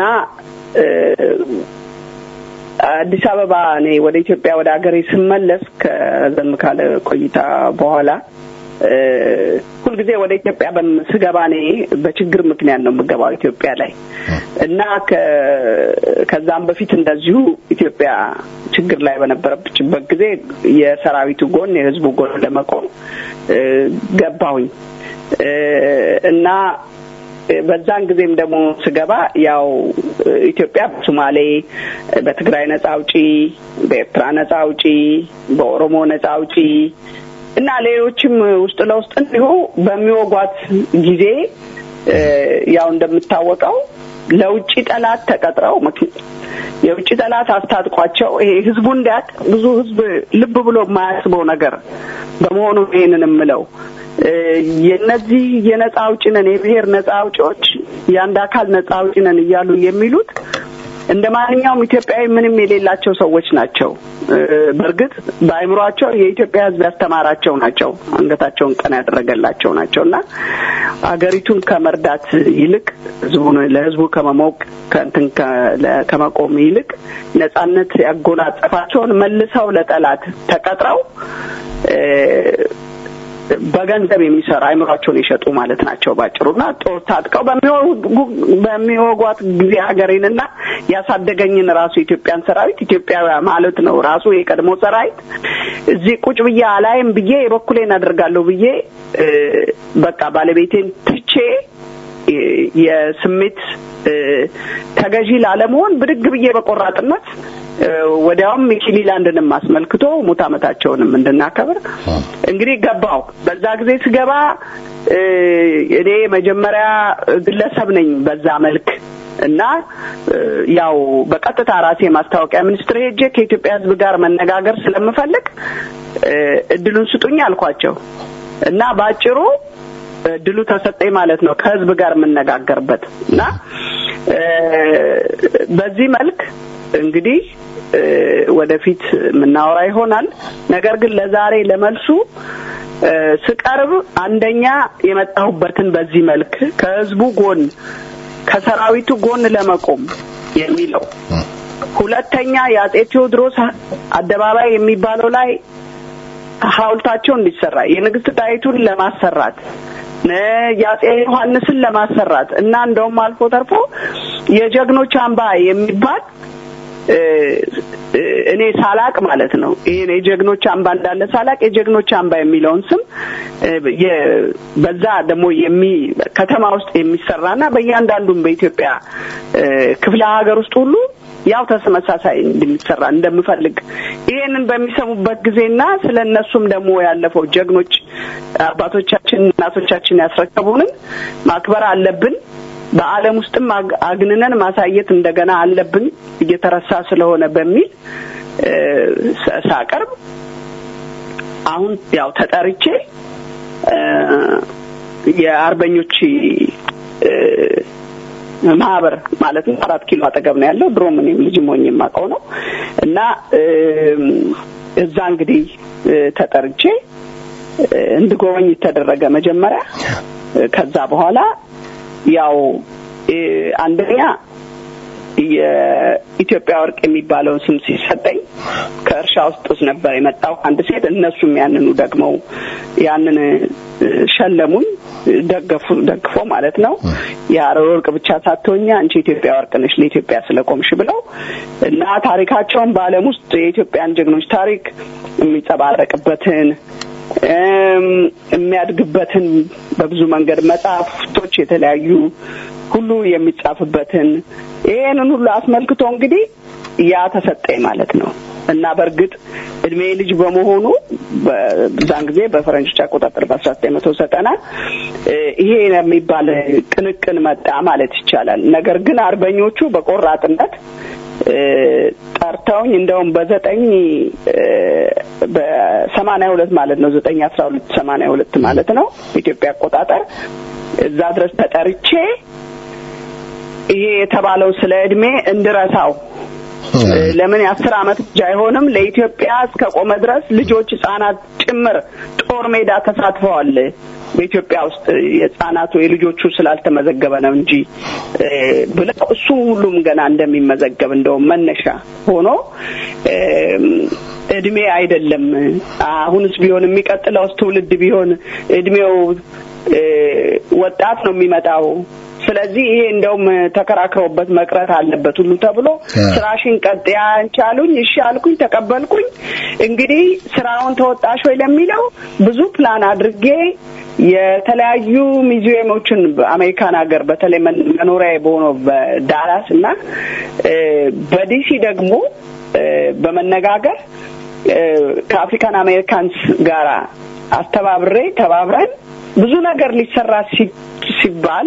አዲስ አበባ እኔ ወደ ኢትዮጵያ ወደ ሀገሬ ስመለስ ከዘም ካለ ቆይታ በኋላ ሁልጊዜ ወደ ኢትዮጵያ ስገባ እኔ በችግር ምክንያት ነው የምገባው ኢትዮጵያ ላይ እና ከዛም በፊት እንደዚሁ ኢትዮጵያ ችግር ላይ በነበረችበት ጊዜ የሰራዊቱ ጎን የህዝቡ ጎን ለመቆም ገባሁኝ እና በዛን ጊዜም ደግሞ ስገባ ያው ኢትዮጵያ በሶማሌ፣ በትግራይ ነጻ አውጪ፣ በኤርትራ ነጻ አውጪ፣ በኦሮሞ ነጻ አውጪ እና ሌሎችም ውስጥ ለውስጥ እንዲሁ በሚወጓት ጊዜ ያው እንደምታወቀው ለውጭ ጠላት ተቀጥረው የውጭ ጠላት አስታጥቋቸው ይሄ ህዝቡ እንዲያውቅ ብዙ ህዝብ ልብ ብሎ የማያስበው ነገር በመሆኑ ይሄንን የምለው የነዚህ የነጻ አውጪ ነን የብሔር ነጻ አውጪዎች የአንድ አካል ነጻ አውጪ ነን እያሉ የሚሉት እንደ ማንኛውም ኢትዮጵያዊ ምንም የሌላቸው ሰዎች ናቸው። በእርግጥ በአእምሯቸው የኢትዮጵያ ሕዝብ ያስተማራቸው ናቸው። አንገታቸውን ቀና ያደረገላቸው ናቸው እና አገሪቱን ከመርዳት ይልቅ ህዝቡን ለህዝቡ ከመሞቅ ከእንትን ከመቆም ይልቅ ነጻነት ያጎናጸፋቸውን መልሰው ለጠላት ተቀጥረው በገንዘብ የሚሰራ አይምሯቸውን የሸጡ ማለት ናቸው ባጭሩና ጦር ታጥቀው በሚወጓት ጊዜ ሀገሬንና ያሳደገኝን ራሱ የኢትዮጵያን ሰራዊት ኢትዮጵያ ማለት ነው ራሱ የቀድሞ ሰራዊት እዚህ ቁጭ ብዬ አላይም ብዬ የበኩሌን አደርጋለሁ ብዬ በቃ ባለቤቴን ትቼ የስሜት ተገዢ ላለመሆን ብድግ ብዬ በቆራጥነት ወዲያውም ሚኪሊላንድንም አስመልክቶ ሙት ዓመታቸውንም እንድናከብር እንግዲህ ገባው። በዛ ጊዜ ስገባ እኔ መጀመሪያ ግለሰብ ነኝ በዛ መልክ እና ያው በቀጥታ ራሴ ማስታወቂያ ሚኒስትር ሄጄ ከኢትዮጵያ ሕዝብ ጋር መነጋገር ስለምፈልግ እድሉን ስጡኝ አልኳቸው እና በአጭሩ እድሉ ተሰጠኝ ማለት ነው ከህዝብ ጋር የምነጋገርበት እና በዚህ መልክ እንግዲህ ወደፊት የምናወራ ይሆናል። ነገር ግን ለዛሬ ለመልሱ ስቀርብ አንደኛ የመጣሁበትን በዚህ መልክ ከህዝቡ ጎን ከሰራዊቱ ጎን ለመቆም የሚለው፣ ሁለተኛ የአጼ ቴዎድሮስ አደባባይ የሚባለው ላይ ሐውልታቸው እንዲሰራ የንግስት ጣይቱን ለማሰራት የአጼ ዮሐንስን ለማሰራት እና እንደውም አልፎ ተርፎ የጀግኖች አምባ የሚባል እኔ ሳላቅ ማለት ነው። ይሄን የጀግኖች አምባ እንዳለ ሳላቅ የጀግኖች አምባ የሚለውን ስም በዛ ደግሞ የሚ ከተማ ውስጥ የሚሰራና በእያንዳንዱም በኢትዮጵያ ክፍለ ሀገር ውስጥ ሁሉ ያው ተመሳሳይ እንደሚሰራ እንደምፈልግ ይሄንን በሚሰሙበት ጊዜና ስለ እነሱም ደግሞ ያለፈው ጀግኖች አባቶቻችን እናቶቻችን ያስረከቡንን ማክበር አለብን። በዓለም ውስጥም አግንነን ማሳየት እንደገና አለብን እየተረሳ ስለሆነ በሚል ሳቀርብ አሁን ያው ተጠርቼ የአርበኞች ማህበር ማለት ነው አራት ኪሎ አጠገብ ነው ያለው። ድሮም እኔም ልጅ ሞኝ የማውቀው ነው እና እዛ እንግዲህ ተጠርቼ እንድጎበኝ ተደረገ መጀመሪያ። ከዛ በኋላ ያው አንደኛ የኢትዮጵያ ወርቅ የሚባለውን ስም ሲሰጠኝ ከእርሻ ውስጥ ነበር የመጣው አንድ ሴት። እነሱም ያንኑ ደግመው ያንን ሸለሙኝ፣ ደገፉ ደግፎ ማለት ነው። የሀረር ወርቅ ብቻ ሳትሆኛ አንቺ ኢትዮጵያ ወርቅ ነሽ ለኢትዮጵያ ስለቆምሽ ብለው እና ታሪካቸውን በዓለም ውስጥ የኢትዮጵያን ጀግኖች ታሪክ የሚጸባረቅበትን የሚያድግበትን በብዙ መንገድ መጽሐፍቶች የተለያዩ ሁሉ የሚጻፍበትን ይሄንን ሁሉ አስመልክቶ እንግዲህ ያ ተሰጠኝ ማለት ነው እና በእርግጥ እድሜ ልጅ በመሆኑ በዛን ጊዜ በፈረንጆች አቆጣጠር በአስራ ዘጠኝ መቶ ዘጠና ይሄ የሚባል ቅንቅን መጣ ማለት ይቻላል። ነገር ግን አርበኞቹ በቆራጥነት ጠርተውኝ እንደውም በዘጠኝ በሰማንያ ሁለት ማለት ነው ዘጠኝ አስራ ሁለት ሰማንያ ሁለት ማለት ነው ኢትዮጵያ አቆጣጠር እዛ ድረስ ተጠርቼ ይሄ የተባለው ስለ እድሜ እንድረሳው ለምን የአስር አመት ብቻ አይሆንም ለኢትዮጵያ እስከ ቆመ ድረስ ልጆች ህጻናት ጭምር ጦር ሜዳ ተሳትፈዋል በኢትዮጵያ ውስጥ የህጻናቱ የልጆቹ ስላልተመዘገበ ነው እንጂ ብለው እሱ ሁሉም ገና እንደሚመዘገብ እንደውም መነሻ ሆኖ እድሜ አይደለም አሁንስ ቢሆን የሚቀጥለውስ ትውልድ ቢሆን እድሜው ወጣት ነው የሚመጣው ስለዚህ ይሄ እንደውም ተከራክረውበት መቅረት አለበት ሁሉ ተብሎ ስራሽን ቀጥ ያንቻሉኝ እሺ አልኩኝ ተቀበልኩኝ እንግዲህ ስራውን ተወጣሽ ወይ ለሚለው ብዙ ፕላን አድርጌ የተለያዩ ሚዚየሞችን በአሜሪካን ሀገር በተለይ መኖሪያ በሆነው በዳላስ እና በዲሲ ደግሞ በመነጋገር ከአፍሪካን አሜሪካንስ ጋራ አስተባብሬ ተባብረን ብዙ ነገር ሊሰራ ሲባል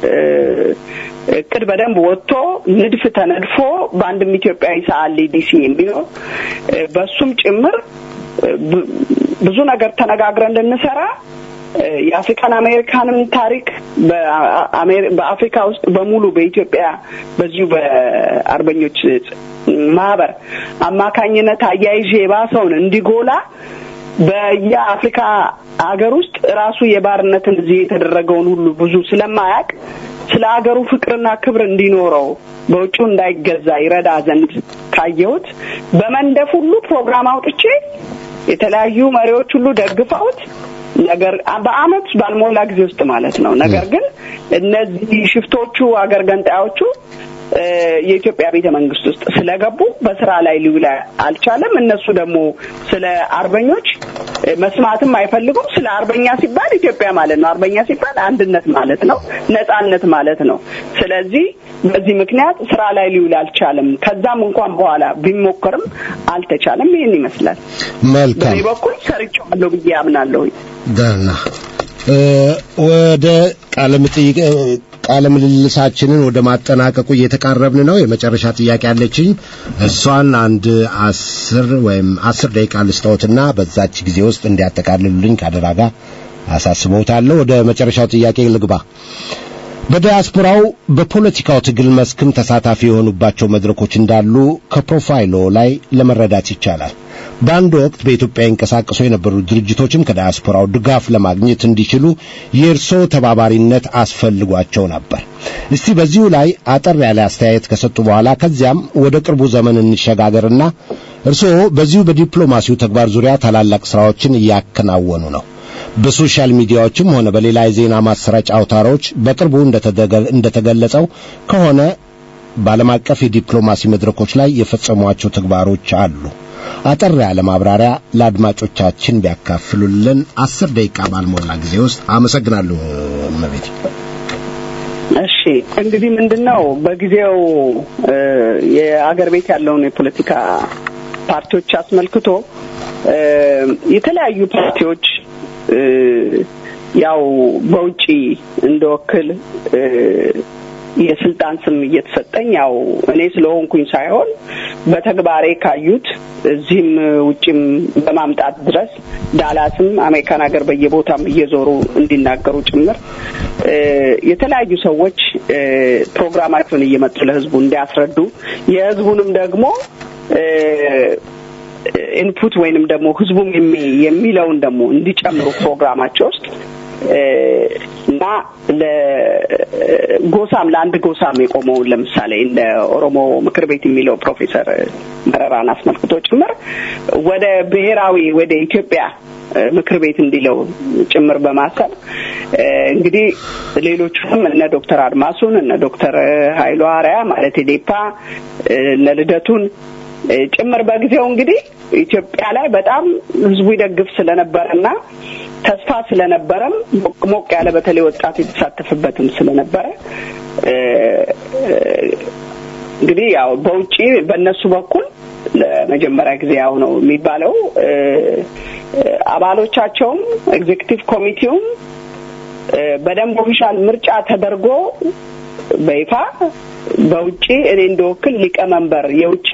እቅድ በደንብ ወጥቶ ንድፍ ተነድፎ በአንድም ኢትዮጵያዊ ሰዓሊ ዲሲ የሚሆን በሱም ጭምር ብዙ ነገር ተነጋግረን ልንሰራ የአፍሪካን አሜሪካንም ታሪክ በአፍሪካ ውስጥ በሙሉ በኢትዮጵያ በዚሁ በአርበኞች ማህበር አማካኝነት አያይዤ የባሰውን እንዲጎላ በየአፍሪካ ሀገር ውስጥ ራሱ የባርነትን እዚህ የተደረገውን ሁሉ ብዙ ስለማያውቅ ስለ ሀገሩ ፍቅርና ክብር እንዲኖረው በውጩ እንዳይገዛ ይረዳ ዘንድ ካየሁት በመንደፍ ሁሉ ፕሮግራም አውጥቼ የተለያዩ መሪዎች ሁሉ ደግፈውት ነገር በአመት ባልሞላ ጊዜ ውስጥ ማለት ነው። ነገር ግን እነዚህ ሽፍቶቹ አገር ገንጣዮቹ የኢትዮጵያ ቤተ መንግስት ውስጥ ስለገቡ በስራ ላይ ሊውል አልቻለም። እነሱ ደግሞ ስለ አርበኞች መስማትም አይፈልጉም። ስለ አርበኛ ሲባል ኢትዮጵያ ማለት ነው። አርበኛ ሲባል አንድነት ማለት ነው፣ ነጻነት ማለት ነው። ስለዚህ በዚህ ምክንያት ስራ ላይ ሊውል አልቻለም። ከዛም እንኳን በኋላ ቢሞከርም አልተቻለም። ይህን ይመስላል። መልካም በእኔ በኩል ሰርቼዋለሁ ብዬ አምናለሁ። ደህና ወደ ቃለ መጠይቅ ቃለ ምልልሳችንን ወደ ማጠናቀቁ እየተቃረብን ነው። የመጨረሻ ጥያቄ አለችኝ። እሷን አንድ አስር ወይም አስር ደቂቃ ልስጠዎትና በዛች ጊዜ ውስጥ እንዲያጠቃልሉልኝ ከአደራ ጋር አሳስበውታለሁ። ወደ መጨረሻው ጥያቄ ልግባ። በዲያስፖራው በፖለቲካው ትግል መስክም ተሳታፊ የሆኑባቸው መድረኮች እንዳሉ ከፕሮፋይሎ ላይ ለመረዳት ይቻላል። በአንድ ወቅት በኢትዮጵያ ይንቀሳቀሱ የነበሩ ድርጅቶችም ከዲያስፖራው ድጋፍ ለማግኘት እንዲችሉ የእርስዎ ተባባሪነት አስፈልጓቸው ነበር። እስቲ በዚሁ ላይ አጠር ያለ አስተያየት ከሰጡ በኋላ ከዚያም ወደ ቅርቡ ዘመን እንሸጋገርና እርስዎ በዚሁ በዲፕሎማሲው ተግባር ዙሪያ ታላላቅ ስራዎችን እያከናወኑ ነው። በሶሻል ሚዲያዎችም ሆነ በሌላ የዜና ማሰራጫ አውታሮች በቅርቡ እንደተገለጸው ከሆነ በዓለም አቀፍ የዲፕሎማሲ መድረኮች ላይ የፈጸሟቸው ተግባሮች አሉ። አጠር ያለ ማብራሪያ ለአድማጮቻችን ቢያካፍሉልን አስር ደቂቃ ባልሞላ ጊዜ ውስጥ አመሰግናለሁ። እመቤት እሺ እንግዲህ ምንድን ነው በጊዜው የአገር ቤት ያለውን የፖለቲካ ፓርቲዎች አስመልክቶ የተለያዩ ፓርቲዎች ያው በውጪ እንደወክል የስልጣን ስም እየተሰጠኝ ያው እኔ ስለሆንኩኝ ሳይሆን በተግባሬ ካዩት እዚህም ውጭም በማምጣት ድረስ ዳላስም አሜሪካን ሀገር በየቦታም እየዞሩ እንዲናገሩ ጭምር የተለያዩ ሰዎች ፕሮግራማቸውን እየመጡ ለህዝቡ እንዲያስረዱ የህዝቡንም ደግሞ ኢንፑት ወይንም ደግሞ ህዝቡም የሚለውን ደግሞ እንዲጨምሩ ፕሮግራማቸው ውስጥ እና ለጎሳም ለአንድ ጎሳም የቆመውን ለምሳሌ እንደ ኦሮሞ ምክር ቤት የሚለው ፕሮፌሰር መረራን አስመልክቶ ጭምር ወደ ብሔራዊ ወደ ኢትዮጵያ ምክር ቤት እንዲለው ጭምር በማሰብ እንግዲህ ሌሎቹንም እነ ዶክተር አድማሱን እነ ዶክተር ሀይሉ አርያ ማለት ዴፓ እነ ልደቱን ጭምር በጊዜው እንግዲህ ኢትዮጵያ ላይ በጣም ህዝቡ ይደግፍ ስለነበረና ተስፋ ስለነበረም ሞቅ ያለ በተለይ ወጣት የተሳተፈበትም ስለነበረ እንግዲህ ያው በውጪ በእነሱ በኩል ለመጀመሪያ ጊዜ ያው ነው የሚባለው አባሎቻቸውም ኤግዜክቲቭ ኮሚቴውም በደንብ ኦፊሻል ምርጫ ተደርጎ በይፋ በውጪ እኔ እንደወክል ሊቀመንበር የውጪ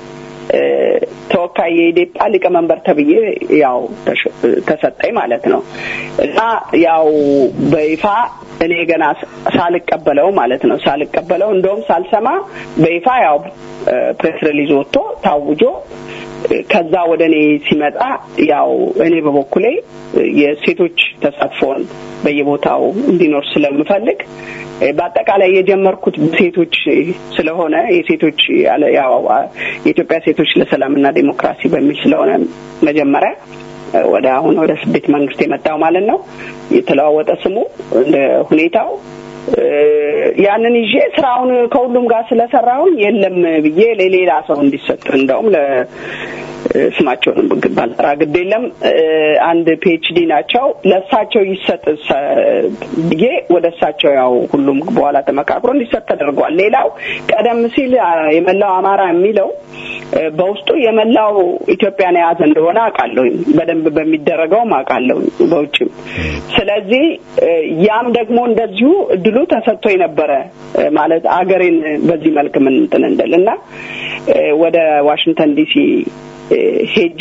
ተወካይ የኢዴፓ ሊቀመንበር ተብዬ ያው ተሰጠኝ ማለት ነው እና ያው በይፋ እኔ ገና ሳልቀበለው ማለት ነው ሳልቀበለው እንደውም ሳልሰማ በይፋ ያው ፕሬስ ሪሊዝ ወጥቶ ታውጆ ከዛ ወደ እኔ ሲመጣ ያው እኔ በበኩሌ የሴቶች ተሳትፎን በየቦታው እንዲኖር ስለምፈልግ በአጠቃላይ የጀመርኩት ሴቶች ስለሆነ የሴቶች ያው የኢትዮጵያ ሴቶች ለሰላምና ዴሞክራሲ በሚል ስለሆነ መጀመሪያ ወደ አሁን ወደ ስደት መንግስት የመጣው ማለት ነው የተለዋወጠ ስሙ እንደ ሁኔታው ያንን ይዤ ስራውን ከሁሉም ጋር ስለሰራሁን የለም ብዬ ለሌላ ሰው እንዲሰጥ እንደውም ስማቸውን ባልጠራ ግድ የለም አንድ ፒኤችዲ ናቸው ለእሳቸው ይሰጥ ብዬ ወደ እሳቸው ያው ሁሉም በኋላ ተመካክሮ እንዲሰጥ ተደርጓል ሌላው ቀደም ሲል የመላው አማራ የሚለው በውስጡ የመላው ኢትዮጵያን የያዘ እንደሆነ አውቃለሁኝ በደንብ በሚደረገውም አውቃለሁኝ በውጭም ስለዚህ ያም ደግሞ እንደዚሁ እድሉ ተሰጥቶ የነበረ ማለት አገሬን በዚህ መልክ ምን እንትን እንደል እና ወደ ዋሽንግተን ዲሲ ሄጄ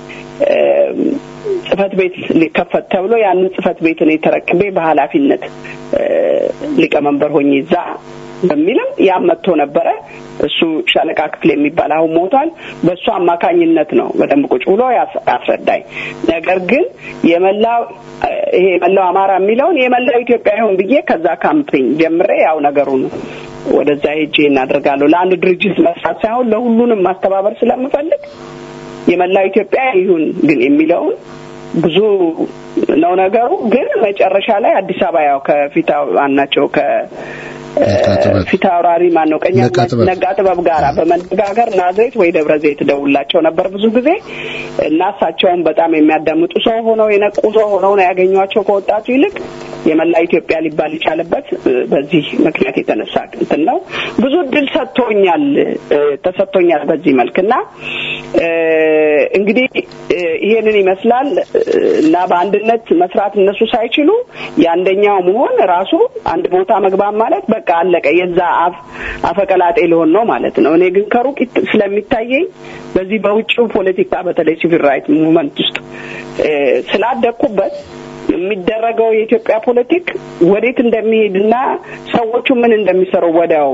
ጽህፈት ቤት ሊከፈት ተብሎ ያንን ጽህፈት ቤት እኔ ተረክቤ በኃላፊነት ሊቀመንበር ሆኜ እዛ በሚልም ያም መጥቶ ነበረ እሱ ሻለቃ ክፍል የሚባል አሁን ሞቷል በእሱ አማካኝነት ነው በደንብ ቁጭ ብሎ ያስረዳኝ ነገር ግን የመላው ይሄ የመላው አማራ የሚለውን የመላው ኢትዮጵያ ይሁን ብዬ ከዛ ካምፔኝ ጀምሬ ያው ነገሩን ወደዛ ሄጄ እናደርጋለሁ ለአንድ ድርጅት መስራት ሳይሆን ለሁሉንም ማስተባበር ስለምፈልግ የመላው ኢትዮጵያ ይሁን ግን የሚለውን ብዙ ነው ነገሩ ግን መጨረሻ ላይ አዲስ አበባ ያው ከፊት አናቸው ከ ፊት አውራሪ ማን ነው ቀኛ ነጋ ጥበብ ጋራ በመነጋገር ናዝሬት ወይ ደብረ ዘይት ደውላቸው ነበር ብዙ ጊዜ እና እሳቸውን በጣም የሚያዳምጡ ሰው ሆነው የነቁ ሰው ሆነው ነው ያገኟቸው ከወጣቱ ይልቅ የመላ ኢትዮጵያ ሊባል የቻለበት በዚህ ምክንያት የተነሳ እንትን ነው ብዙ እድል ሰጥቶኛል ተሰጥቶኛል በዚህ መልክ እና እንግዲህ ይሄንን ይመስላል እና በአንድነት መስራት እነሱ ሳይችሉ የአንደኛው መሆን ራሱ አንድ ቦታ መግባት ማለት በቃ አለቀ የዛ አፍ አፈቀላጤ ሊሆን ነው ማለት ነው እኔ ግን ከሩቅ ስለሚታየኝ በዚህ በውጭው ፖለቲካ በተለይ ሲቪል ራይት ሙቭመንት ውስጥ ስላደኩበት የሚደረገው የኢትዮጵያ ፖለቲክ ወዴት እንደሚሄድና ሰዎቹ ምን እንደሚሰሩ ወዲያው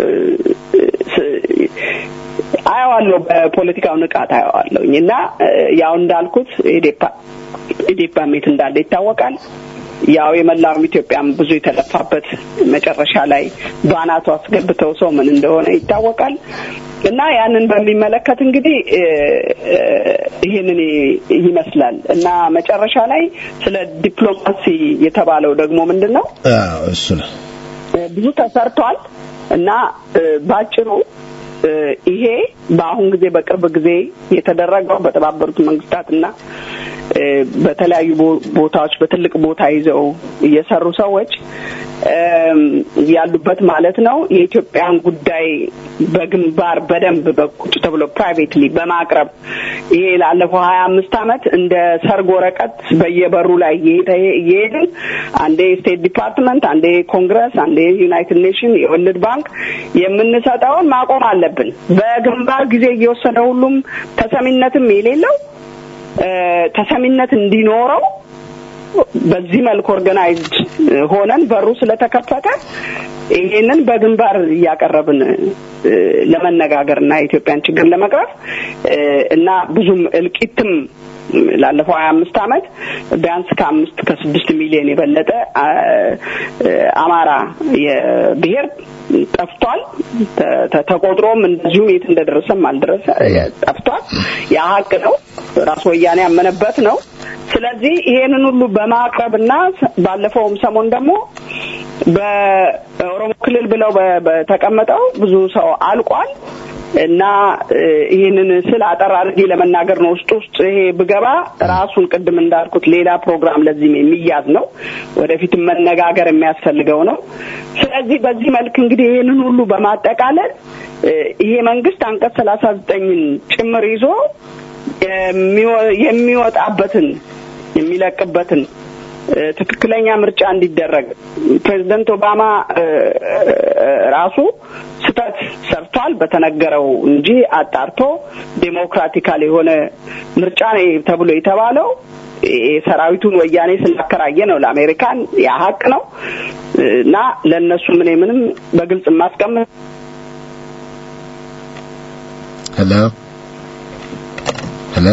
አየዋለሁ በፖለቲካው ንቃት አየዋለሁኝ እና ያው እንዳልኩት ኢዴፓ ኢዴፓ ሜት እንዳለ ይታወቃል ያው የመላውም ኢትዮጵያም ብዙ የተለፋበት መጨረሻ ላይ ባናቱ አስገብተው ሰው ምን እንደሆነ ይታወቃል እና ያንን በሚመለከት እንግዲህ ይህንን ይመስላል እና መጨረሻ ላይ ስለ ዲፕሎማሲ የተባለው ደግሞ ምንድን ነው እሱ ነው ብዙ ተሰርቷል እና ባጭሩ ይሄ በአሁን ጊዜ በቅርብ ጊዜ የተደረገው በተባበሩት መንግስታትና በተለያዩ ቦታዎች በትልቅ ቦታ ይዘው እየሰሩ ሰዎች ያሉበት ማለት ነው የኢትዮጵያን ጉዳይ በግንባር በደንብ በቁጭ ተብሎ ፕራይቬትሊ በማቅረብ ይሄ ላለፈው ሀያ አምስት አመት እንደ ሰርግ ወረቀት በየበሩ ላይ እየሄድን አንዴ ስቴት ዲፓርትመንት፣ አንዴ ኮንግረስ፣ አንዴ ዩናይትድ ኔሽን፣ የወርልድ ባንክ የምንሰጠውን ማቆም አለብን። በግንባር ጊዜ እየወሰደ ሁሉም ተሰሚነትም የሌለው ተሰሚነት እንዲኖረው በዚህ መልክ ኦርጋናይዝድ ሆነን በሩ ስለተከፈተ ይሄንን በግንባር እያቀረብን ለመነጋገር እና የኢትዮጵያን ችግር ለመቅረፍ እና ብዙም እልቂትም ላለፈው ሀያ አምስት አመት ቢያንስ ከአምስት ከስድስት ሚሊዮን የበለጠ አማራ የብሔር ጠፍቷል። ተቆጥሮም እንደዚሁ የት እንደደረሰም አልደረሰ ጠፍቷል። ያ ሀቅ ነው። ራስ ወያኔ ያመነበት ነው። ስለዚህ ይሄንን ሁሉ በማቅረብና ባለፈውም ሰሞን ደግሞ በኦሮሞ ክልል ብለው በተቀመጠው ብዙ ሰው አልቋል እና ይህንን ስል አጠር አድርጌ ለመናገር ነው። ውስጥ ውስጥ ይሄ ብገባ ራሱን ቅድም እንዳልኩት ሌላ ፕሮግራም ለዚህም የሚያዝ ነው። ወደፊትም መነጋገር የሚያስፈልገው ነው። ስለዚህ በዚህ መልክ እንግዲህ ይህንን ሁሉ በማጠቃለል ይሄ መንግስት አንቀጽ ሰላሳ ዘጠኝን ጭምር ይዞ የሚወጣበትን የሚለቅበትን ትክክለኛ ምርጫ እንዲደረግ ፕሬዚደንት ኦባማ ራሱ ስህተት ሰርቷል በተነገረው እንጂ አጣርቶ ዴሞክራቲካል የሆነ ምርጫ ነው ተብሎ የተባለው ሰራዊቱን ወያኔ ስላከራየ ነው ለአሜሪካን ያ ሀቅ ነው እና ለእነሱ ምን ምንም በግልጽ የማስቀምጥ ሄሎ ሄሎ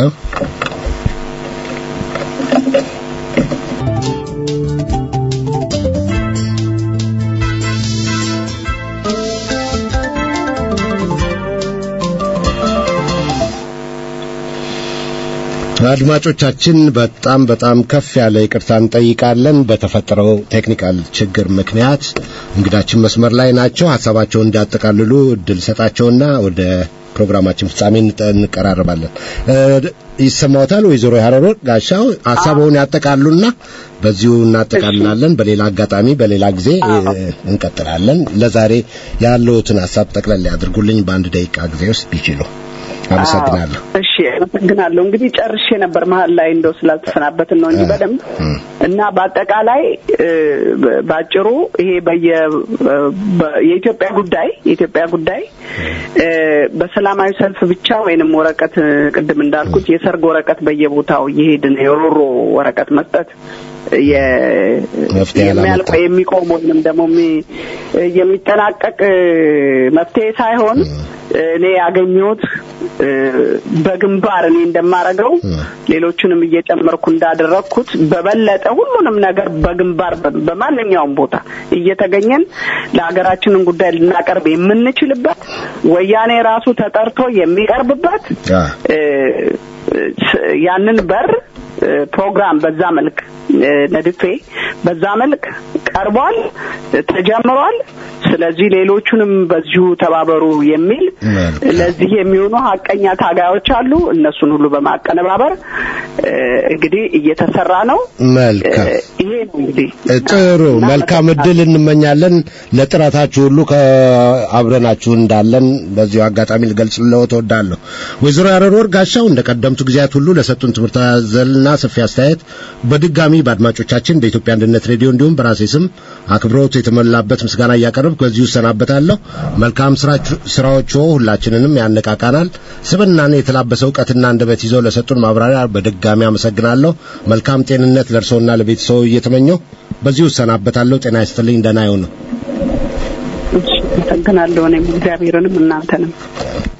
አድማጮቻችን በጣም በጣም ከፍ ያለ ይቅርታ እንጠይቃለን። በተፈጠረው ቴክኒካል ችግር ምክንያት እንግዳችን መስመር ላይ ናቸው። ሀሳባቸውን እንዲያጠቃልሉ እድል ሰጣቸውና ወደ ፕሮግራማችን ፍጻሜ እንቀራረባለን። ይሰማዎታል? ወይዘሮ ያረሮ ጋሻው ሀሳቡን ያጠቃሉና በዚሁ እናጠቃልላለን። በሌላ አጋጣሚ በሌላ ጊዜ እንቀጥላለን። ለዛሬ ያለውትን ሀሳብ ጠቅለል ያድርጉልኝ በአንድ ደቂቃ ጊዜ ውስጥ ቢችሉ። አመሰግናለሁ። እሺ፣ አመሰግናለሁ። እንግዲህ ጨርሼ ነበር መሀል ላይ እንደው ስላልተሰናበትን ነው እንጂ በደንብ እና በአጠቃላይ ባጭሩ ይሄ በየ የኢትዮጵያ ጉዳይ የኢትዮጵያ ጉዳይ በሰላማዊ ሰልፍ ብቻ ወይንም ወረቀት ቅድም እንዳልኩት የሰርግ ወረቀት በየቦታው እየሄድን የሮሮ ወረቀት መስጠት የሚያልቅ የሚቆም ወይንም ደግሞ የሚጠናቀቅ መፍትሄ ሳይሆን እኔ ያገኘሁት በግንባር እኔ እንደማረገው ሌሎቹንም እየጨመርኩ እንዳደረግኩት በበለጠ ሁሉንም ነገር በግንባር በማንኛውም ቦታ እየተገኘን ለሀገራችንን ጉዳይ ልናቀርብ የምንችልበት ወያኔ ራሱ ተጠርቶ የሚቀርብበት ያንን በር ፕሮግራም በዛ መልክ ነድፌ በዛ መልክ ቀርቧል፣ ተጀምሯል። ስለዚህ ሌሎቹንም በዚሁ ተባበሩ የሚል ለዚህ የሚሆኑ ሀቀኛ ታጋዮች አሉ። እነሱን ሁሉ በማቀነባበር እንግዲህ እየተሰራ ነው። መልካም ይሄ ነው እንግዲህ ጥሩ መልካም እድል እንመኛለን። ለጥረታችሁ ሁሉ ከአብረናችሁ እንዳለን በዚሁ አጋጣሚ ልገልጽልዎ እወዳለሁ። ወይዘሮ ያረር ጋሻው እንደ ቀደምቱ ጊዜያት ሁሉ ለሰጡን ትምህርት አዘልና ሰፊ አስተያየት በድጋሚ በአድማጮቻችን በኢትዮጵያ አንድነት ሬዲዮ እንዲሁም በራሴ ስም አክብሮት የተሞላበት ምስጋና እያቀረብኩ በዚሁ እሰናበታለሁ። መልካም ስራዎቹ ሁላችንንም ያነቃቃናል። ስብናን የተላበሰ እውቀትና አንደበት ይዘው ለሰጡን ማብራሪያ በድጋሚ አመሰግናለሁ። መልካም ጤንነት ለእርስዎና ለቤተሰቡ እየተመኘው በዚሁ እሰናበታለሁ። ጤና ይስጥልኝ። ደህና ይሁኑ። አመሰግናለሁ። እኔም እግዚአብሔርንም እናንተንም